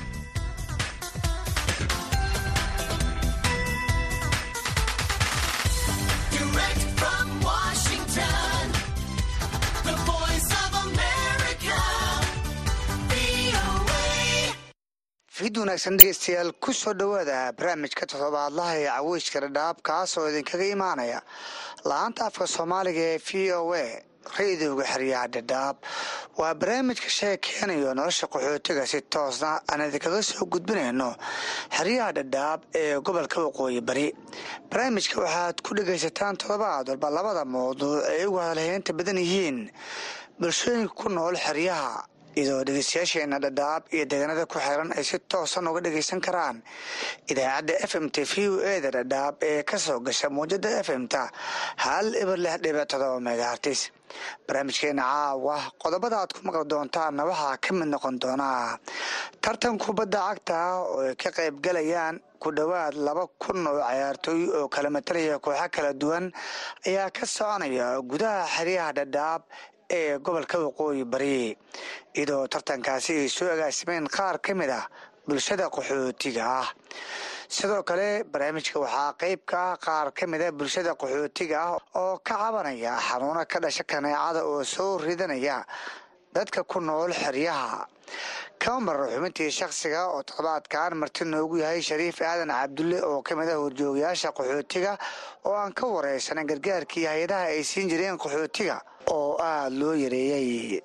fid wanaagsan dhegeystayaal ku soo dhowaada barnaamijka toddobaadlaha ee caweyska dhadhaab kaas oo idinkaga imaanaya la-aanta afka soomaaliga ee v o a ra-idooga xeryaha dhadhaab waa barnaamijka sheekeynayo nolosha qaxootiga si toosna aan idinkaga soo gudbinayno xeryaha dhadhaab ee gobolka waqooyi bari barnaamijka waxaad ku dhegaysataan toddobaad walba labada mawduuc ay ugu hadalheynta badan yihiin bulshooyinka ku nool xeryaha iyadoo dhegeystayaasheena dhadhaab iyo deegaanada ku xiran ay si toosan uga dhegaysan karaan idaacadda f m t v o eda dhadhaab ee ka soo gasha muwjada f m ta hal ibar lix dhibic todoba megahartis barnaamijkeena caawa qodobada aad ku maqli doontaanna waxaa ka mid noqon doonaa tartan kubadda cagta oo ay ka qayb galayaan ku dhowaad laba kun oo cayaartooy oo kala matalaya kooxo kala duwan ayaa ka soconaya gudaha xeryaha dhadhaab ee gobolka waqooyi bari iyadoo tartankaasi ay soo agaasimeen qaar ka mid ah bulshada qaxootiga ah sidoo kale barnaamijka waxaa qeyb ka ah qaar ka mid a bulshada qaxootiga ah oo ka cabanaya xanuuno ka dhasha kaneecada oo soo ridanaya dadka ku nool xeryaha kama marar xubintii shakhsiga oo toddobaadkan marti noogu yahay shariif aadan cabdulle oo ka mid ah horjoogayaasha qaxootiga oo aan ka wareysanan gargaarkii hay-adaha ay siin jireen qaxootiga oo aada loo yareeyey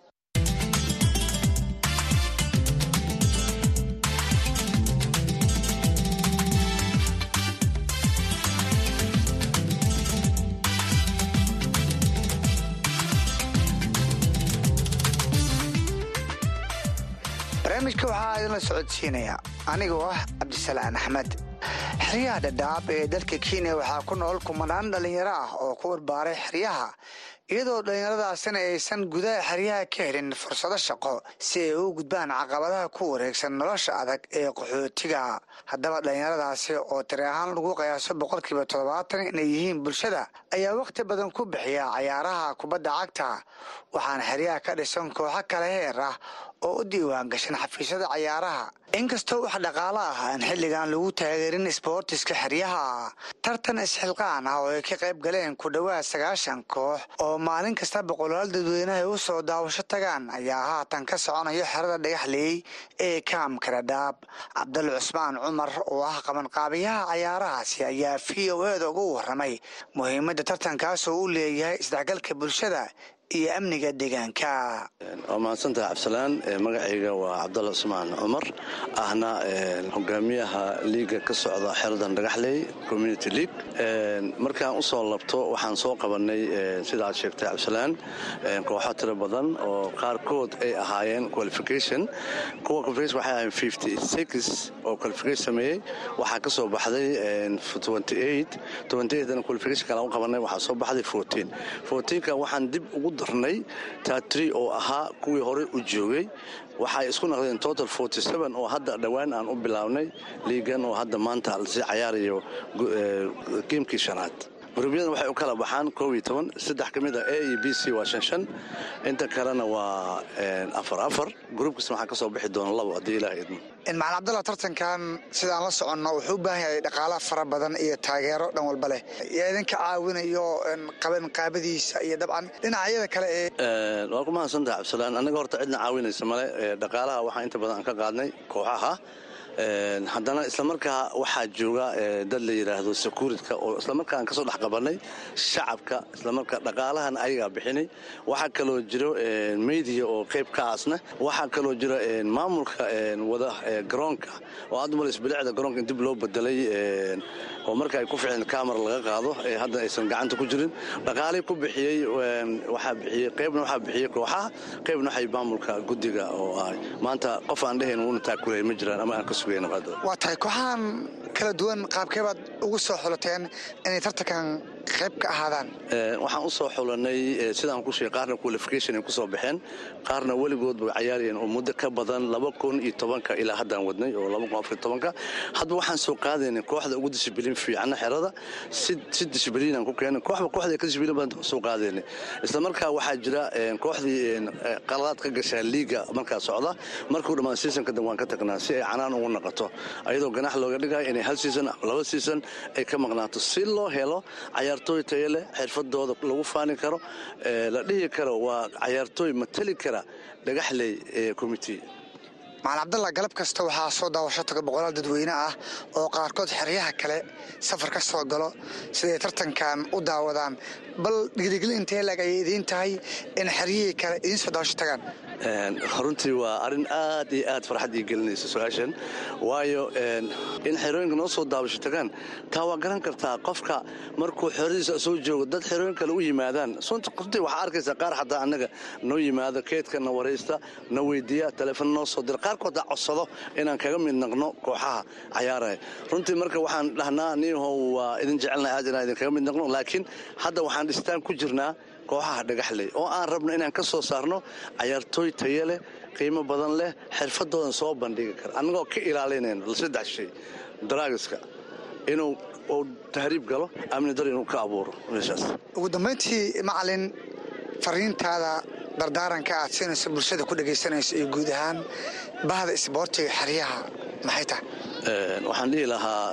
barnaamijka waxaa idinla socodsiinaya anigoo ah cabdisalaan axmed xeryaha dhadhaab ee dalka kenya waxaa ku nool kumanaan dhallinyaro ah oo ku warbaaray xeryaha iyadoo dhallinyaradaasina aysan gudaha xeryaha ka helin fursado shaqo si ay u gudbaan caqabadaha ku wareegsan nolosha adag ee qaxootiga haddaba dhallinyaradaasi oo tiri ahaan lagu qiyaaso boqolkiiba toddobaatan inay yihiin bulshada ayaa wakhti badan ku bixiya cayaaraha kubadda cagta waxaana xeryaha ka dhisan kooxo kale heer ah oo u diiwaan gashan xafiisyada cayaaraha inkastoo wax dhaqaalo ah aan xilligan lagu taageerin isboortiska xeryaha tartan isxilqaan ah oo ay ka qayb galeen ku dhowaad sagaashan koox oo maalin kasta boqolaal dadweynaha u soo daawasho tagaan ayaa haatan ka soconayo xerada dhagaxleey ee kaamka dhadhaab cabdal cusmaan cumar oo ah qabanqaabiyaha cayaarahaasi ayaa v o eda ugu waramay muhiimadda tartankaasoo u leeyahay isdhexgalka bulshada iyo amniga deegaanka waa mahadsantaha cabdisalaan magacayga waa cabdalla cusmaan cumar ahna hogaamiyaha liiga ka socda xeradan dhagaxley community league markaan usoo labto waxaan soo qabanay sidaad sheegtay cabdisalaan kooxo tiro badan oo qaarkood ay ahaayeen qualification kuwa qualification waxay ahaayeen fifty six oo qualification sameeyey waxaa ka soo baxday twenty eight twenty eight qualification kale u qabanay waxaa soo baxday fourteen fourteenka waxaan dib ugu darnay tatri oo ahaa kuwii horey u joogay waxay isku naqdeen total forty seven oo hadda dhowaan aan u bilaabnay liigan oo hadda maanta lasii cayaarayo geemkii shanaad guruubyadan waxay u kala baxaan koob iyo toban saddex ka mid a a iyo b c waa shan shan inta kalena waa afar afar gruub kasta waxaa ka soo bixi doona labo haddii ilaah idmo macalin cabdalla tartankan sidaan la soconno wuxuu u baahan yahay dhaqaala fara badan iyo taageero dhan walba leh yaa idinka caawinayo qabanqaabadiisa iyo dabcan dhinacyada kale ee waa ku mahadsantaha cabdisalaan annaga horta cidna caawinaysa male dhaqaalaha waxaa inta badan aan ka qaadnay kooxaha haddana islamarkaa waxaa jooga dad la yidhaahdo securitka oo islamarkaa aan kasoo dhex qabanay shacabka islamarkaa dhaqaalahan ayagaa bixinay waxaa kaloo jiro media oo qayb ka aasna waxaa kaloo jiro maamulka wada garoonka oo aad umalaysa bilicda garoonka in dib loo bedelay oo marka ay ku ficeen camera laga qaado ee hadda aysan gacanta ku jirin dhaqaalay ku bixiyey waxaa bixiyey qaybna waxaa bixiyey kooxaha qaybna waxay maamulka guddiga oo ah maanta qof aan dhehayn wuuna taakulay ma jiraan ama aan ka waa tahay kooxahan kala duwan qaabkee baad ugu soo xulateen inay tartankan qayb ka ahaadaan waxaan u soo xulanay sidaan ku sheegay qaarna qualification ay ku soo baxeen qaarna weligood bay cayaarayeen oo muddo ka badan laba kun iyo tobanka ilaa haddaan wadnay oo laba kun afar tobanka hadba waxaan soo qaadaynay kooxda ugu dishibiliin fiicana xerada si si dishibiliinaan ku keenay kooxba kooxda ka dishibiliin badan soo qaadaynay isla markaa waxaa jira kooxdii qaladaad ka gashaa liiga markaa socda markuu dhammaan seasonka dan waan ka tagnaa si ay canaan ugu naqato ayadoo ganax looga dhigayo inay hal season laba season ay ka maqnaato si loo helo cayaartooy tayo leh xirfadooda lagu faani karo la dhihi karo waa cayaartooy matali kara dhagaxley commitee macalin cabdalla galab kasta waxaa soo daawasho taga boqolaal dadweyne ah oo qaarkood xeryaha kale safar ka soo galo siday tartankan u daawadaan bal dhigrigli intee lag ayay idiin tahay in xeryihii kale idiin soo daawasho tagaan runtii waa arrin aad iyo aad farxad ii gelinaysa su-aashan waayo in xerooyinka noo soo daabasho tagaan taa waa garan kartaa qofka markuu xeradiisa soo joogo dad xerooyin kale u yimaadaan runtii waxaa arkaysaa qaar xataa annaga noo yimaado keedka na waraysta na weydiiya taleefon noo soo dira qaarkood ha codsado inaan kaga mid naqno kooxaha cayaaraya runtii marka waxaan dhahnaa niihow waa idin jecelnahay aad inaan idinkaga mid naqno laakiin hadda waxaan dhistaan ku jirnaa kooxaha dhagaxley oo aan rabno inaan ka soo saarno cayaartooy tayo leh qiimo badan leh xirfadoodan soo bandhigi kara annagoo ka ilaalinayno saddex shay daraagiska inuu uu tahriib galo amni dar inuu ka abuuro meeshaas ugu dambayntii macalin fariintaada dardaaranka aad siinayso bulshada ku dhegaysanayso iyo guud ahaan bahda isboortiga xeryaha maxay tahay waxaan dhihi lahaa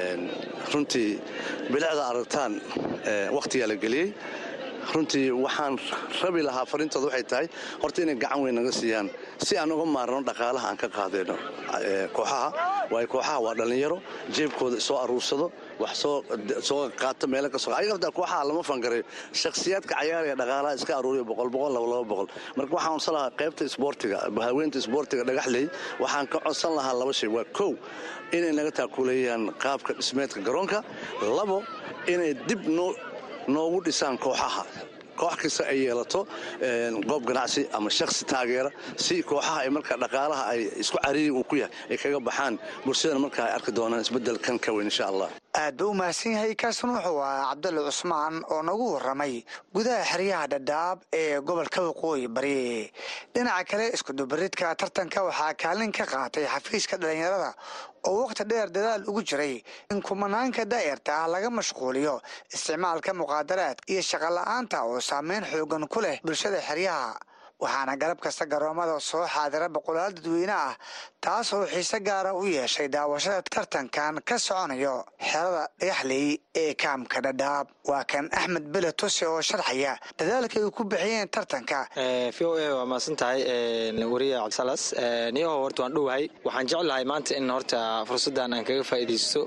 runtii bilicda aragtaan wakhtigaa la geliyey runtii waxaan rabi lahaa fariintooda waxay tahay horta inay gacan weyn naga siiyaan si aan uga maarno dhaqaalaha aan ka qaadayno kooxaha waayo kooxaha waa dhallinyaro jeebkooda soo aruursado wax soo qaato meelo ka ayaga hataa kooxaha lama fangareeyo shakhsiyaadka cayaaraya dhaqaalaha iska aruuriya boqol boqol laba laba boqol marka waxaan codsan lahaa qaybta isboortiga haweenta isboortiga dhagaxley waxaan ka codsan lahaa laba shay waa kow inay naga taakuleeyaan qaabka dhismeedka garoonka labo inay dib noo noogu dhisaan kooxaha koox kasta ay yeelato goob ganacsi ama shakhsi taageera si kooxaha ay markaa dhaqaalaha ay isku cariiri uu ku yahay ay kaga baxaan bulshadana markaa ay arki doonaan isbeddelkan ka weyn insha allah aad buu u mahadsan yahay kaasna wuxuu ahaa cabdulle cusmaan oo nagu warramay gudaha xeryaha dhadhaab ee gobolka waqooyi bari dhinaca kale iskudubaridka tartanka waxaa kaalin ka qaatay xafiiska dhallinyarada oo wakhti dheer dadaal ugu jiray in kumanaanka daa'irta ah laga mashquuliyo isticmaalka muqaadaraad iyo shaqola'aanta oo saameyn xoogan ku leh bulshada xeryaha waxaana galab kasta garoomada soo xaadira boqolaal dadweyne ah taas oo xiise gaara u yeeshay daawashada tartankan ka soconayo xerada dhagaxley ee kaamka dhadhaab waa kan axmed bele tuse oo sharxaya dadaalka ay ku bixiyeen tartanka v o a waa mahadsan tahay wariya cabdisalas niyaho horta waan dhowahay waxaan jeclahay maanta in horta fursaddan aan kaga faa'iidaysto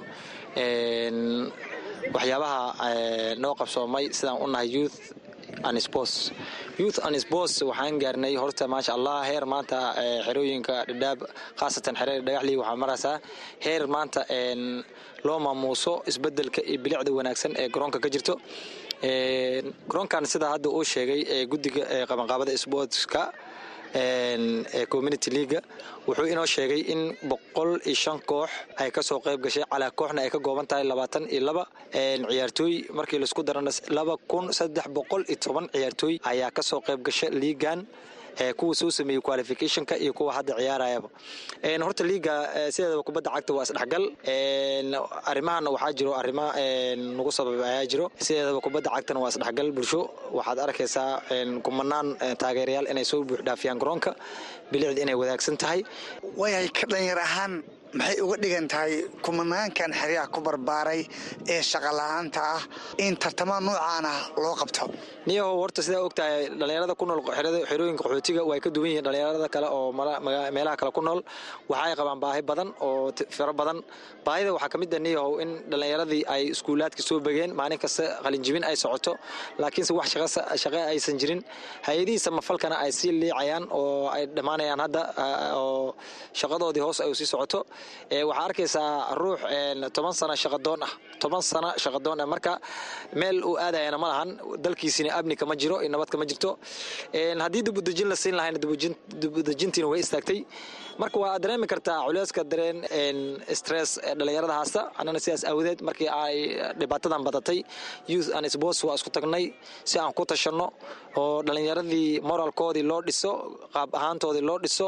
waxyaabaha noo qabsoomay sidaan u nahay youth anspos youth anspos waxaan gaarnay horta maasha allah heer maanta xerooyinka dhadhaab khaasatan xerada dhagaxley waxaa maraysaa heer maanta loo maamuuso isbedelka iyo bilicda wanaagsan ee garoonka ka jirto garoonkan sidaa hadda uu sheegay guddiga qabanqaabada sportska ee community leaga wuxuu inoo sheegay in boqol iyo shan koox ay kasoo qayb gashay calaa kooxna ay ka gooban tahay labaatan iyo laba ciyaartooy markii laisku darana laba kun saddex boqol iyo toban ciyaartooy ayaa kasoo qayb gasha liigan kuwa soo sameeyey qualificationka iyo kuwa hadda ciyaarayaba horta liiga sideedaba kubadda cagta waa isdhexgal arrimahana waxaa jiro arrima nagu sabab ayaa jiro sideedaba kubadda cagtana waa isdhexgal bulsho waxaad arkaysaa kumanaan taageerayaal inay soo buuxdhaafiyaan garoonka bilicda inay wadaagsan tahay waayahay ka dhalinyar ahaan maxay uga dhigan tahay kumanaankan xeryaha ku barbaaray ee shaqola'aanta ah in tartamada noocaan ah loo qabto niyahow horta sidaa og tahay dhallinyarada ku nool xerooyinka qaxootiga way ka duwan yihiin dhallinyarada kale oo meelaha kale ku nool waxaay qabaan baahi badan oo firo badan baahida waxaa ka mid ah niyahow in dhallinyaradii ay iskuulaadka soo begeen maalin kasta qalinjibin ay socoto laakiinse wax shaqe aysan jirin hay-adihii samafalkana ay sii liicayaan oo ay dhammaanayaan hadda oo shaqadoodii hoos ay sii socoto waxaa arkaysaa ruux toban sano shaqadoon ah toban sano shaqadoon ah marka meel uu aadayana ma lahan dalkiisina amni kama jiro nabad kama jirto haddii dibudejin la siin lahayna dibudejintiina way istaagtay marka waa dareemi kartaa culeyska dareen stress dhalinyarada haasta annana sidaas aawadeed markii ay dhibaatadan badatay youth and sports waa isku tagnay si aan ku tashanno oo dhalinyaradii moralkoodii loo dhiso qaab ahaantoodii loo dhiso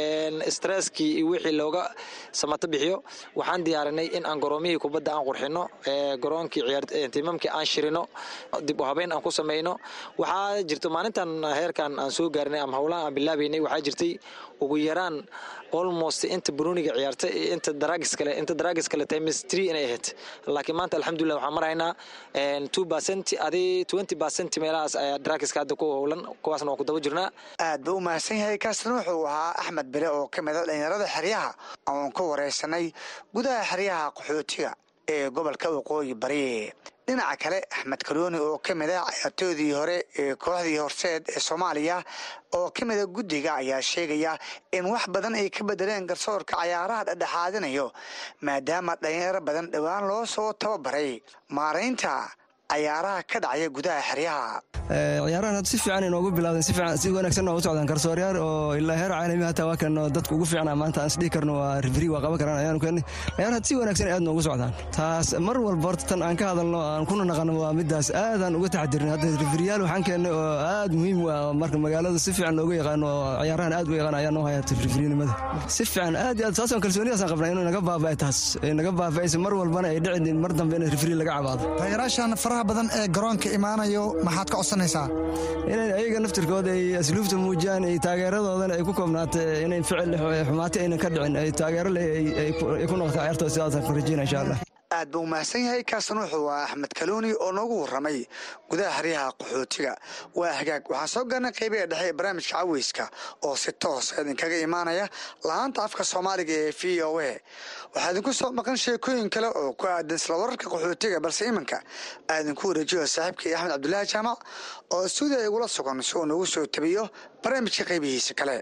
stresskii iyo wixii looga samato bixiyo waxaan diyaarinay in aan garoomihii kubadda aan qurxino garoonkii ciyaartimamkii aan shirino dib u habeyn aan ku samayno waxaa jirto maalintan heerkan aan soo gaarinay ama howlaha aan bilaabaynay waxaa jirtay ugu yaraan almost inta bruniga ciyaarta iyo inta daragis kale inta daragis kale times three inay ahayd laakiin maanta alxamdulillah waxaan maraynaa two percent adi twenty percent meelahaas ayaa daragiska hadda ku howlan kuwaasna waan ku daba jirnaa aad buu u mahadsan yahay kaasna wuxuu ahaa axmed bele oo ka mid a dhalinyarada xeryaha oon ka wareysanay gudaha xeryaha qaxootiga ee gobolka waqooyi bari dhinaca kale axmed karooni oo ka mid a ciyaartoodii hore ee kooxdii horseed ee soomaaliya oo ka mida guddiga ayaa sheegaya in wax badan ay ka bedeleen garsoorka cayaaraha dhexdhexaadinayo maadaama dhalinyaro badan dhowaan loo soo tababaray maaraynta cayaaraha ka dhacaya gudaha xeryaha ciyaarahan hadda si fiican inoogu bilaabdeen si fiican si wanaagsan noogu socdaan garsooryaal oo ilaa heer caalami hataa waa kan dadku ugu fiicnaa maanta aan isdhihi karno waa rifri waa qaban karaan ayaanu keenay ciyaar had si wanaagsan aad noogu socdaan taas mar walba horta tan aan ka hadalno aan kuna naqano waa midaas aadaan uga taxadirin hadda rifriyaal waxaan keennay oo aad muhiim u ah marka magaalada si fiican looga yaqaano oo ciyaarahan aad u yaqaan ayaa noo haya rifrinimada si fiican aad iyo aad saasoo kalsoonidaasaan qabnaa inuu naga baaba'ay taas ay naga baaba'ayso mar walbana ay dhicin mar dambe in rifri laga cabaado taageeraashan faraha badan ee garoonka imaanayo maxaad ka codsanaysaa inay ayaga naftirkooda ay asluubta muujiyaan ay taageeradoodana ay ku koobnaata inay ficil xumaati aynan ka dhicin ay taageero leh ay ku noqota ciyaartooda sidaasaan ku rajeyna insha allah aad buu mahadsan yahay kaasna wuxuu waa axmed kaluuni oo noogu warramay gudaha xeryaha qaxootiga waa hagaag waxaan soo gaarnay qaybiga dhexe ee barnaamijka caweyska oo si toos idinkaga imaanaya lahaanta afka soomaaliga ee v o a waxaa idinku soo maqan sheekooyin kale oo ku aadan isla wararka qaxootiga balse iminka aa idinku wareejiyo saaxiibkii axmed cabdulaahi jaamac oo stuudiya igula sugan si uu noogu soo tabiyo barnaamijka qaybihiisa kale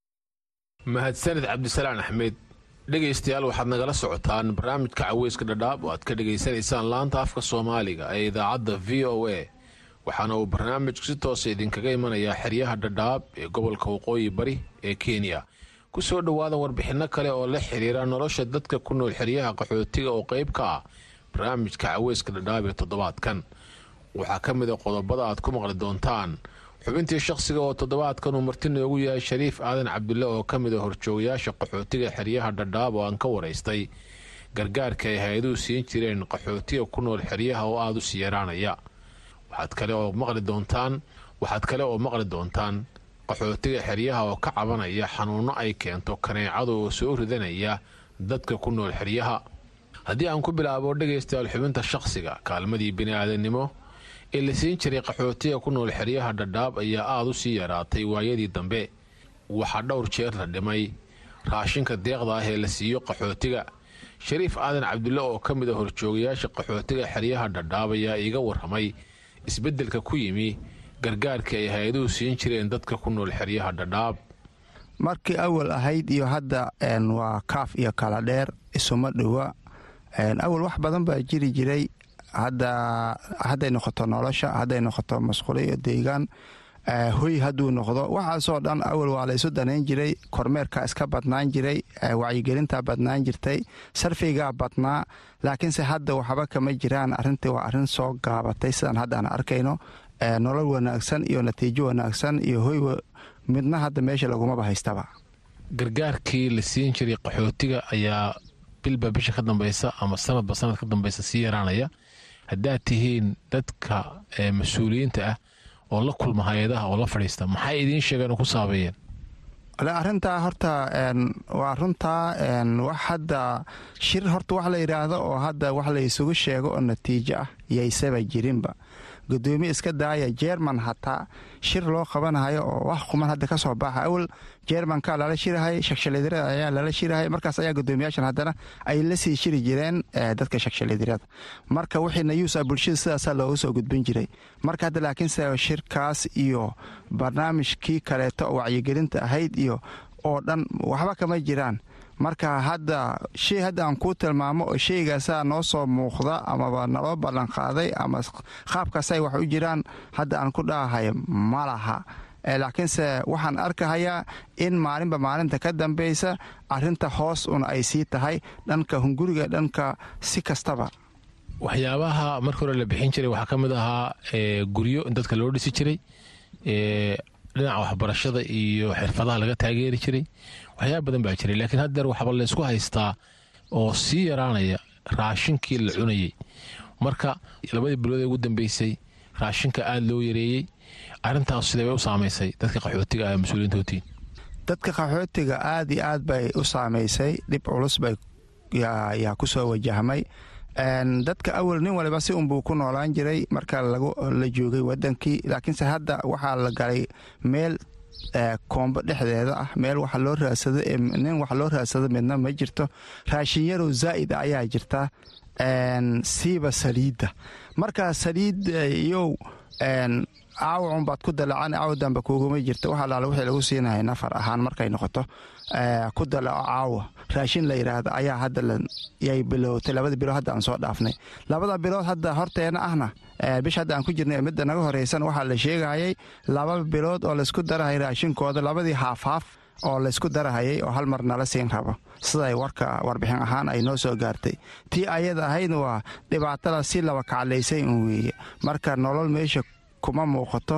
mahadsanid cabdisalaan axmed dhegaystayaal waxaad nagala socotaan barnaamijka caweyska dhadhaab oo aad ka dhegaysanaysaan laanta afka soomaaliga ee idaacadda v o a waxaana uu barnaamijku si toosa idinkaga imanayaa xeryaha dhadhaab ee gobolka waqooyi bari ee kenya ku soo dhowaada warbixinno kale oo la xiriira nolosha dadka ku nool xeryaha qaxootiga oo qayb ka ah barnaamijka caweyska dhadhaab ee toddobaadkan waxaa ka mid a qodobada aad ku maqli doontaan xubintii shakhsiga oo toddobaadkan uu marti noogu yahay shariif aadan cabdulle oo ka mid a horjoogayaasha qaxootiga xeryaha dhadhaab oo aan ka waraystay gargaarka ay hay-aduhu siin jireen qaxootiga ku nool xeryaha oo aada u sii yaraanaya waxaad kale oo maqli doontaan waxaad kale oo maqli doontaan qaxootiga xeryaha oo ka cabanaya xanuunno ay keento kaneecada oo soo ridanaya dadka ku nool xeryaha haddii aan ku bilaabo dhegaystayaal xubinta shakhsiga kaalmadii bini-aadannimo ee la siin jiray qaxootiga ku nool xeryaha dhadhaab ayaa aada u sii yaraatay waayadii dambe waxaa dhowr jeer la dhimay raashinka deeqda ah ee la siiyo qaxootiga shariif aadan cabdulle oo ka mid a horjoogayaasha qaxootiga xeryaha dhadhaab ayaa iiga warramay isbeddelka ku yimi gargaarka ay hay-aduhu siin jireen dadka ku nool xeryaha dhadhaab markii awal ahayd iyo hadda waa kaaf iyo kala dheer isuma dhowa awal wax badan baa jiri jiray hadday noqoto nolosha hadday noqoto masquulo iyo deegaan hoy hadduu noqdo waxaasoo dhan awal waa la isu danayn jiray kormeerka iska badnaan jiray wacyigelintaa badnaan jirtay sarfigaa badnaa laakiinse hadda waxba kama jiraan arintii waa arin soo gaabatay sidaan haddaan arkayno nolol wanaagsan iyo natiijo wanaagsan iyo hoy midna hadda meesha lagumaba haystaba gargaarkii la siin jiray qaxootiga ayaa bilba bisha ka dambeysa ama sanadba sanad ka dambeysa sii yaraanaya haddaad tihiin dadka mas-uuliyiinta ah oo la kulma hay-adaha oo la fadhiista maxay idiin sheegeen oo ku saabeeyeen arintaa horta waa runtaa wax hadda shir horta wax la yidhaahdo oo hadda wax la isugu sheego oo natiijo ah yaysaba jirinba gudoomiye iska daaya jerman hataa shir loo qabanayo oo wax quman hadda ka soo baaxa awal jermanka lala shirahay shakshalidirada ayaa lala shirahay markaas ayaa gudoomiyaashan haddana ay la sii shiri jireen dadka shakshalidirada marka wixii nayuusa bulshada sidaasaa looga soo gudbin jiray marka hadda laakiinse shirkaas iyo barnaamijkii kaleeto oo wacyigelinta ahayd iyo oo dhan waxba kama jiraan marka hadda shay hadda aan kuu tilmaamo oo shaygaasaa noo soo muuqda amaba naloo ballanqaaday ama qaabkaasay wax u jiraan hadda aan ku dhahahay ma laha laakiinse waxaan arkahayaa in maalinba maalinta ka dambaysa arinta hoos un ay sii tahay dhanka hunguriga dhanka si kastaba waxyaabaha marka hore la bixin jiray waxaa ka mid ahaa guryo in dadka loo dhisi jiray dhinaca waxbarashada iyo xirfadaha laga taageeri jiray waxyaaba badan baa jiray laakiin haddeer waxba laysku haystaa oo sii yaraanaya raashinkii la cunayey marka labadii bilood ee ugu dambeysay raashinka aada loo yareeyey arintaas sidee bay u saamaysay dadka qaxootiga ah mas-uuliyiintootiin dadka qaxootiga aad iyo aad bay u saamaysay dhib culus bay yaa ku soo wajahmay dadka awal nin waliba si unbuu ku noolaan jiray marka la joogay wadankii laakiinse hadda waxaa la galay meel koombo dhexdeeda ah meel waxa loo raadsado nin wax loo raadsado midna ma jirto raashin yarow zaa'id ayaa jirta siiba saliidda marka saliid iyow caawacun baad ku dalacan caawa dambe kuuguma jirta wax alaala wixii lagu siinahay nafar ahaan markay noqoto ku dalaco caawa raashin la yidhaahdo ayaa hadda yay bilowtay labada bilood hadda aan soo dhaafnay labada bilood hadda horteena ahna bish hadda aan ku jirnay midda naga horeysan waxaa la sheegayay laba bilood oo laysku darahaya raashinkooda labadii haafhaaf oo laysku darahayay oo hal mar nala siin rabo siday warka warbixin ahaan ay noo soo gaartay tii ayada ahaydna waa dhibaatada si laba kaclaysay un weeye marka nolol meesha kuma muuqato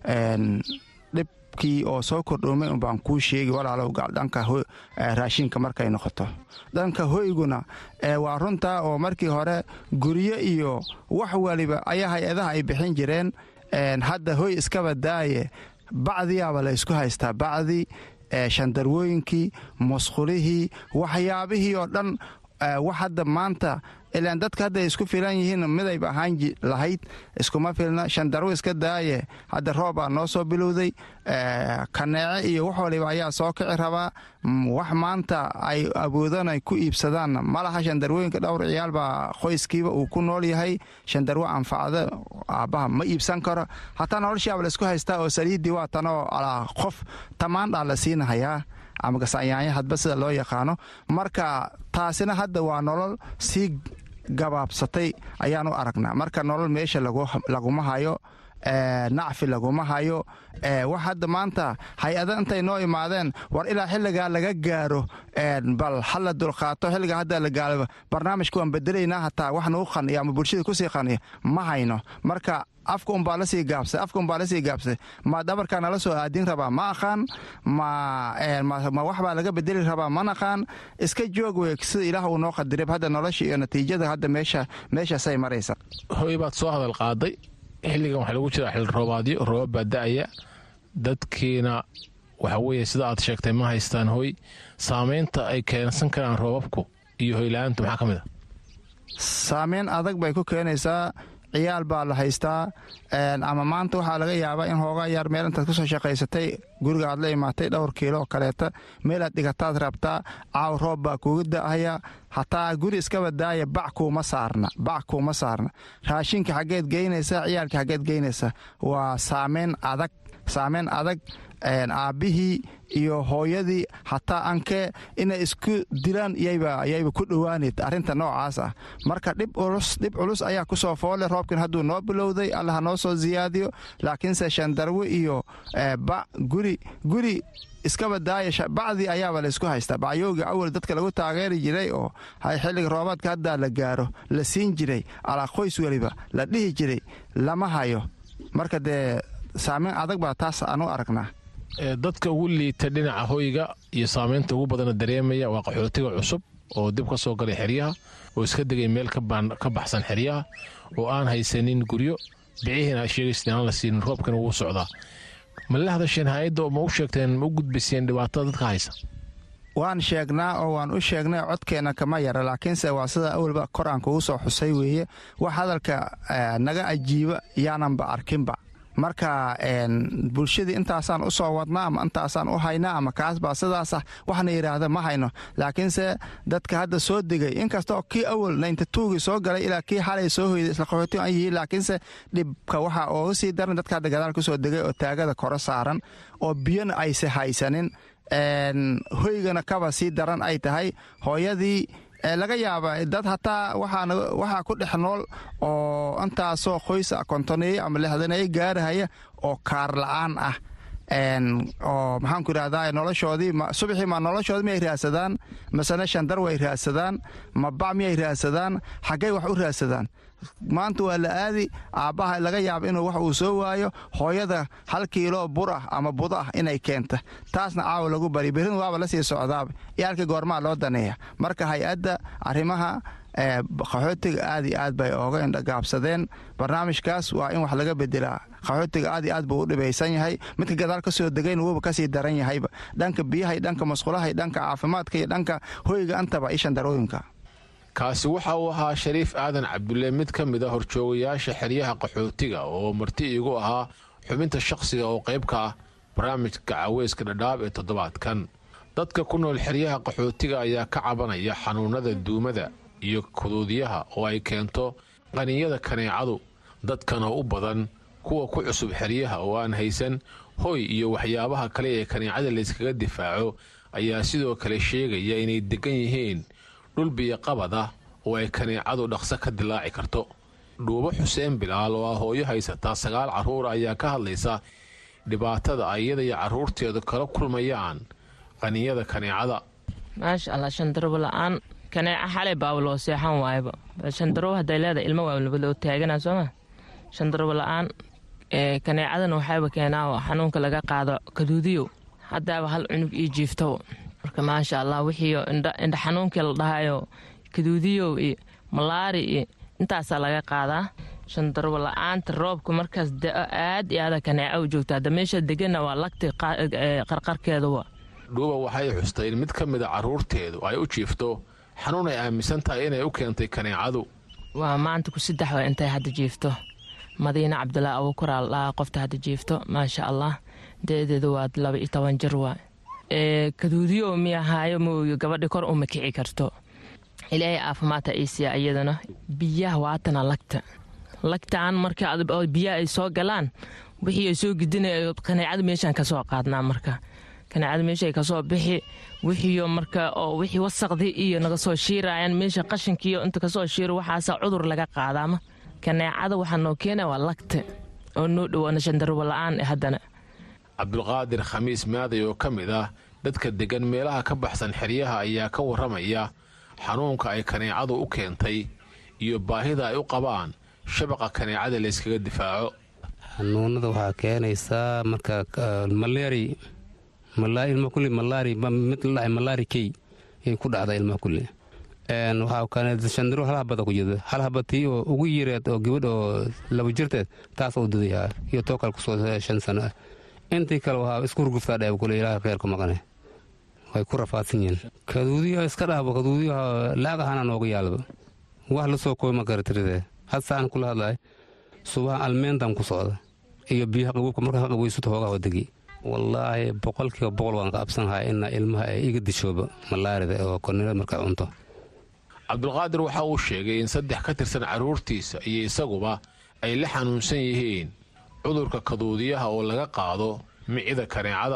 dhibkii oo soo kordhoomay unbaan kuu sheegi walaalow dhanka raashinka markay noqoto dhanka hoyguna waa runtaa oo markii hore guryo iyo wax waliba ayaa hay-adaha ay bixin jireen hadda hoy iskaba daaye bacdiyaaba la ysku haystaa bacdi shandarwooyinkii musqulihii waxyaabihii oo dhan wax hadda maanta ilaan dadka hadday isku filan yihiin midayba ahaan lahayd iskuma filna shandarwo iska daaye hadda roobaa noo soo bilowday kaneece iyo wax waliba ayaa soo kici rabaa wax maanta ay awoodaan ay ku iibsadaan malaha shandarwooyinka dhowr ciyaal baa qoyskiiba uu ku nool yahay shandarwo anfacda aabbaha ma iibsan karo hataa noloshiaba laysku haystaa oo saliiddii waa tanoo qof tamaandhaa la siinahayaa ama gasanyaanya hadba sida loo yaqaano marka taasina hadda waa nolol sii gabaabsatay ayaan u aragnaa marka nolol meesha laguma hayo nacfi laguma hayo wax hadda maanta hay-ada intay noo imaadeen war ilaa xilligaa laga gaaro bal hala dulqaato xilligaa hadda la gaalo barnaamijka waan bedelaynaa hataa wax nagu qaniya ama bulshada kusii qaniya ma hayno marka afka unbaa lasii gaabsay afka unbaa lasii gaabsay ma dhabarkaa nala soo aadin rabaa ma aqaan ma waxbaa laga bedeli rabaa ma naqaan iska joog wey sida ilaah uu noo qadirib hadda nolosha iyo natiijada hadda meesha meeshaasay maraysa hoy baad soo hadal qaaday xilligan waxaa lagu jira xil roobaadyo roobab baa da-aya dadkiina waxa weeye sida aad sheegtay ma haystaan hoy saamaynta ay keensan karaan roobabku iyo hoyla-aantu maxaa ka mid a saameyn adag bay ku keenaysaa ciyaal baa la haystaa ama maanta waxaa laga yaabaa in hoogaa yaar meel intaad kusoo shaqaysatay guriga aad la imaatay dhowr kiilo oo kaleeta meelaad dhigataad rabtaa caaw roob baa kuuga da'aya hataa guri iskaba daaya bac kuuma saarna bac kuuma saarna raashinka xaggeed geynaysa ciyaalka xaggeed geynaysa waa saameyn adag saameyn adag aabbihii iyo hooyadii hataa ankee inay isku dilaan yayba ku dhowaaneyd arrinta noocaas ah marka dhib culus ayaa kusoo foole roobkan hadduu noo bilowday alla ha noo soo siyaadiyo laakiinse shandarwe iyo guri guri iskaba daaya bacdii ayaaba laysku haystaa bacyooga awal dadka lagu taageeri jiray oo xilliga roobaadka haddaa la gaaro la siin jiray alaa qoys weliba la dhihi jiray lama hayo marka dee saameyn adag baa taas aan u aragnaa dadka ugu liita dhinaca hoyga iyo saamaynta ugu badana dareemaya waa qaxootiga cusub oo dib ka soo galay xeryaha oo iska degay meel ka baxsan xeryaha oo aan haysanin guryo bicihiina sheegaysa aan la siinin roobkana wuu socdaa ma la hadasheen hay-adda ma u sheegteen ma u gudbiseen dhibaatada dadka haysa waan sheegnaa oo waan u sheegnay codkeenna kama yara laakiinse waa sida awalba kor aan kugu soo xusay weeye wax hadalka naga ajiiba yaananba arkinba marka bulshadii intaasaan u soo wadnaa ama intaasaan u haynaa ama kaasbaa sidaasah waxna yidhaahda ma hayno laakiinse dadka hadda soo degay inkastoo kii awal nayntatuugii soo galay ilaa kii xalay soo hoyday isla qaxooti aan yihiin laakiinse dhibka waxaa ooga sii daran dadka hadda gadaal kusoo degay oo taagada koro saaran oo biyona ayse haysanin hoygana kaba sii daran ay tahay hooyadii laga yaaba dad hataa waxaa ku dhex nool oo intaasoo qoysa kontoneeye ama lixdaneeye gaarahaya oo kaar la-aan ah oo maxaanku idhahdaa noloshoodii subaxii ma noloshoodii miyay raadsadaan masene shandar way raadsadaan ma bac miyay raadsadaan xaggay wax u raadsadaan maanta waa la aadi aabbaha laga yaaba inuu wax uu soo waayo hooyada hal kiilo bur ah ama budo ah inay keenta taasna caawa lagu bari berrin waaba la sii socdaaba iyo halkii goormaa loo daneeya marka hay-adda arrimaha qaxootiga aad iyo aad bay ooga indhagaabsadeen barnaamijkaas waa in wax laga bedelaa qaxootiga aad iyo aad buu u dhibaysan yahay midka gadaal ka soo degayna wuuba kasii daran yahayba dhanka biyaha dhanka masqulaha dhanka caafimaadka iyo dhanka hoyga antaba iyo shandarooyinka kaasi waxa uu ahaa shariif aadan cabdulle mid ka mid a horjoogayaasha xeryaha qaxootiga oo marti iigu ahaa xubinta shaqsiga oo qayb ka ah barnaamijka caweyska dhadhaab ee toddobaadkan dadka ku nool xeryaha qaxootiga ayaa ka cabanaya xanuunada duumada iyo kuduudyaha oo ay keento qaninyada kaneecadu dadkan oo u badan kuwa ku cusub xeryaha oo aan haysan hoy iyo waxyaabaha kale ee kaneecada layskaga difaaco ayaa sidoo kale sheegaya inay degan yihiin dhul biyoqabad ah oo ay kaneecadu dhaqso ka dilaaci karto dhuubo xuseen bilaal oo ah hooyo haysataa sagaal carruur ayaa ka hadlaysa dhibaatada ayada iyo carruurteedu kala kulmayaan qaninyada kaneecada maasha allah shandarbo la-aan kaneeca xalay baaba loo seexan waayaba shandarbo hadday leedahay ilmo waa loo taagana sooma shandarbo la-aan kaneecadana waxaaba keenaa xanuunka laga qaado kaduudiyo haddaaba hal cunug ii jiifto marka maasha allah wixii indha xanuunkii la dhahayo kaduudiyow iyo malaari iyo intaasaa laga qaadaa shandarbo la-aanta roobka markaas da-o aad iyo aada kaneeca u joogta hadda meesha degana waa lagti qarqarkeeduwa dhuuba waxay xustay in mid ka mida carruurteedu ay u jiifto xanuun ay aaminsan tahay inay u keentay kaneecadu waa maanta ku saddex waa intay hadda jiifto madiine cabdulaahi abuukuraal dhahaa qofta hadda jiifto maasha allah da-deedu waa laba iyo toban jir waa kaduudiyo miyahaayo mooyo gabadhi kor uma kici karto ilaahay caafimaadta iisiya iyadana biyaha waatana lagta lagtaan marka biyaha ay soo galaan wixii ay soo gidina kaneecada meeshaan kasoo qaadnaa marka kaneecada meesha ay kasoo bixi wixiyo marka oo wixii wasaqdii iyo naga soo shiirayaan meesha qashinkiiyo inta kasoo shiiro waxaasa cudur laga qaadaama kaneecada waxaa noo keena waa lagta oo noo dhowaana shandarbo la-aan haddana cabdulqaadir khamiis maaday oo ka mid ah dadka deggan meelaha ka baxsan xeryaha ayaa ka warramaya xanuunka ay kaneecadu u keentay iyo baahida ay u qabaan shabaqa kaneecada layskaga difaaco xanuunada waxaa keenaysaa marka malaari ilma kulli malaari mid la dhahay malaari key ay ku dhacda ilmaha kulli waxaa keenay shandiro hal habada ku jirta hal habatii oo ugu yareed oo gabadh oo laba jirteed taas oo dudayaa iyo too kale kusoo shan sano ah intii kale waxaa isku hurguftaa dheeb kule ilaaha kheerku maqane way ku rafaadsan yihiin kaduudiyo iska dhahbo kaduudiyo laag ahaana nooga yaalba wax la soo kooy ma karatiride had saan kula hadlahay subaha almeentan ku socda iyo biyaha qabuubka markaa qabaysato hoogaha degi wallaahi boqolkiiba boqol waan ka absanahay ina ilmaha ay iga dishooba malaarida oo kornilada markay cunto cabdulqaadir waxa uu sheegay in saddex ka tirsan carruurtiisa iyo isaguba ay la xanuunsan yihiin cudurka kaduudiyaha oo laga qaado micida kaneecada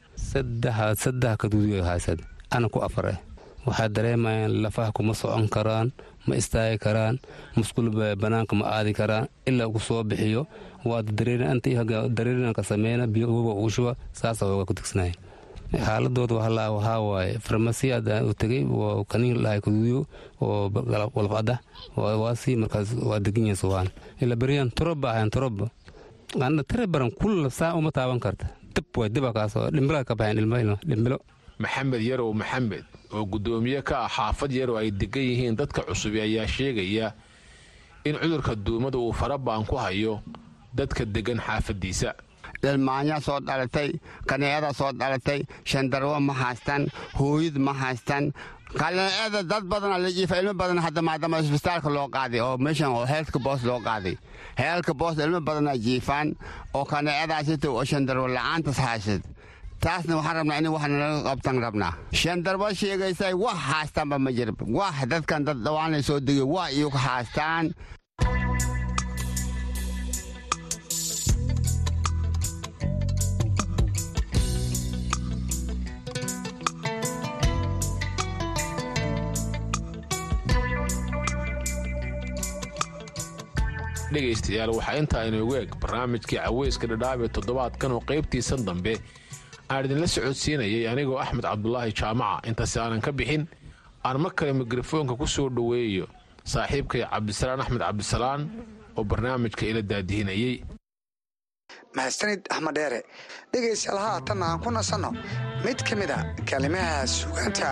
saddex kaduudiyo haysad ana ku afar eh waxaa dareemayaan lafaha kuma socon karaan ma istaagi karaan musqul banaanka ma aadi karaan ilaa ku soo bixiyo waad dareerinanka sameyna biyo uga ugu shuba saasa hooga ku tigsanaya xaaladooda waxaa waaye farmasi u tegay kaniin lahay kaduudiyo oo walfada waasi markaas waa degan yahay subaan ila beriyaan toroba ahayn toroba ana tare baran kulla saa uma taaban karta dib way diba kaasoo dhimbila ka baxeen ilmo dhimbilo maxamed yarow maxamed oo guddoomiye ka ah xaafad yarow ay degan yihiin dadka cusubi ayaa sheegaya in cudurka duumada uu farabaan ku hayo dadka deggan xaafaddiisa dhalmaanya soo dhalatay kaneecada soo dhalatay shandarwo ma haystaan hooyad ma haystaan kaneecada dad badana la jiifa ilmo badan hadda maadaama isbitaalka loo qaaday oo meeshan oo heelka boos loo qaaday heelka boos ilmo badana jiifaan oo kaneecadaasita oo shandarwo la'aantas haysad taasna waxaan rabnaa in wax nalaga qabtan rabnaa shandarbo sheegaysay wax haastaanba ma jira wax dadkan dad dhawaanay soo degay wax iyagu haastaan dhegaystayaal waxaa intaa inoogu eg barnaamijkii caweyska dhadhaab ee toddobaadkan oo qaybtiisan dambe aan idinla socodsiinayay anigoo axmed cabdulaahi jaamaca intaasi aanan ka bixin aan mar kale mikrofoonka ku soo dhoweeyo saaxiibkay cabdisalaan axmed cabdisalaan oo barnaamijka ila daadihinayey mahadsanid axmed dheere dhegaystayaal haatanna aan ku nasanno mid ka mid a kalimaha sugaanta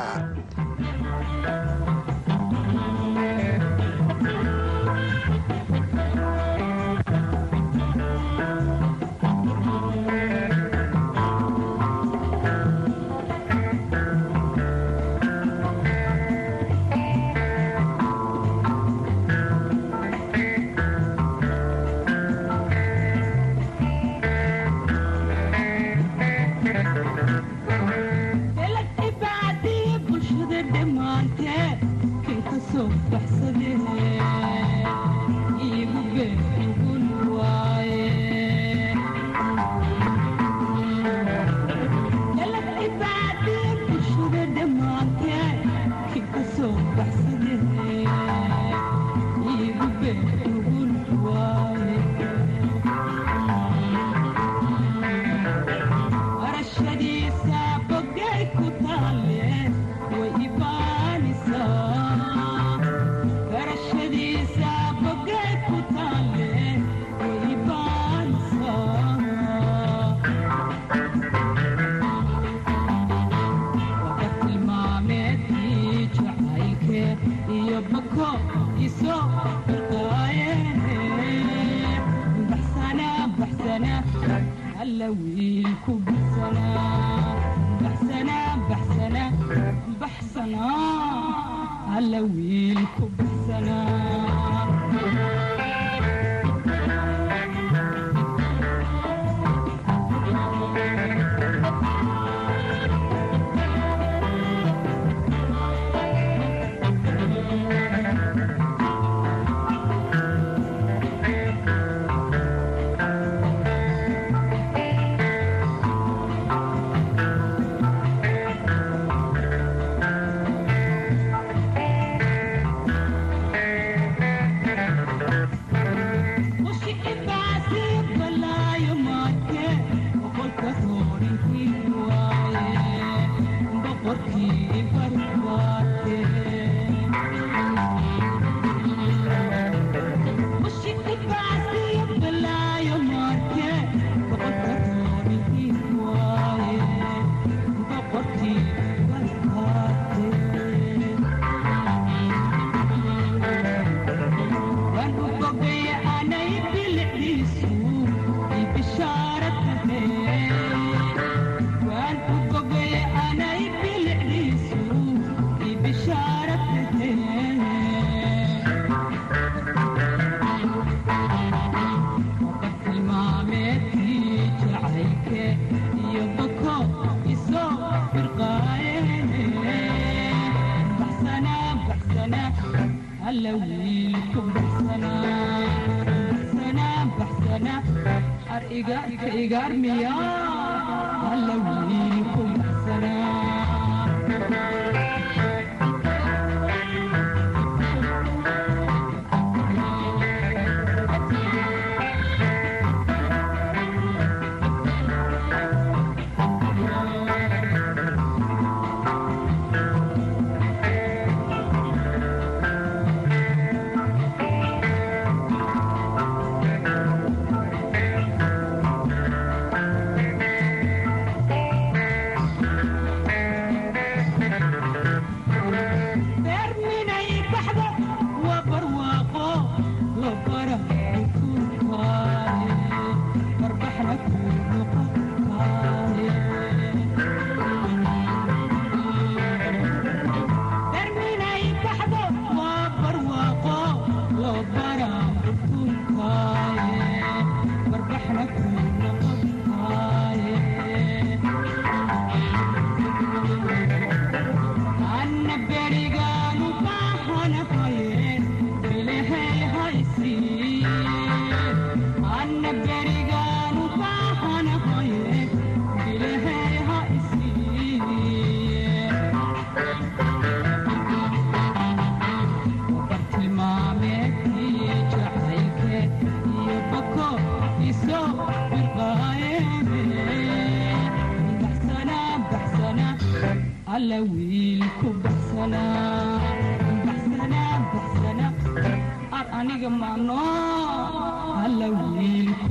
alla wiilku baxsanaa baxsanaa baxsanaa ar aniga maano alla wiilku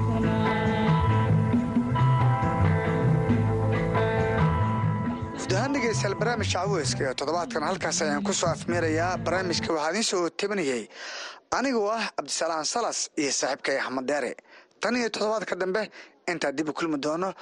guud ahaan dhegeystayaal barnaamijka caweyska ee toddobaadkan halkaas ayaan ku soo afmeerayaa barnaamijka waxaa idiin soo tabanayay anigoo ah cabdisalaan salas iyo saaxiibkay axmed deere tan iyo toddobaadka dambe intaa dib u kulmi doono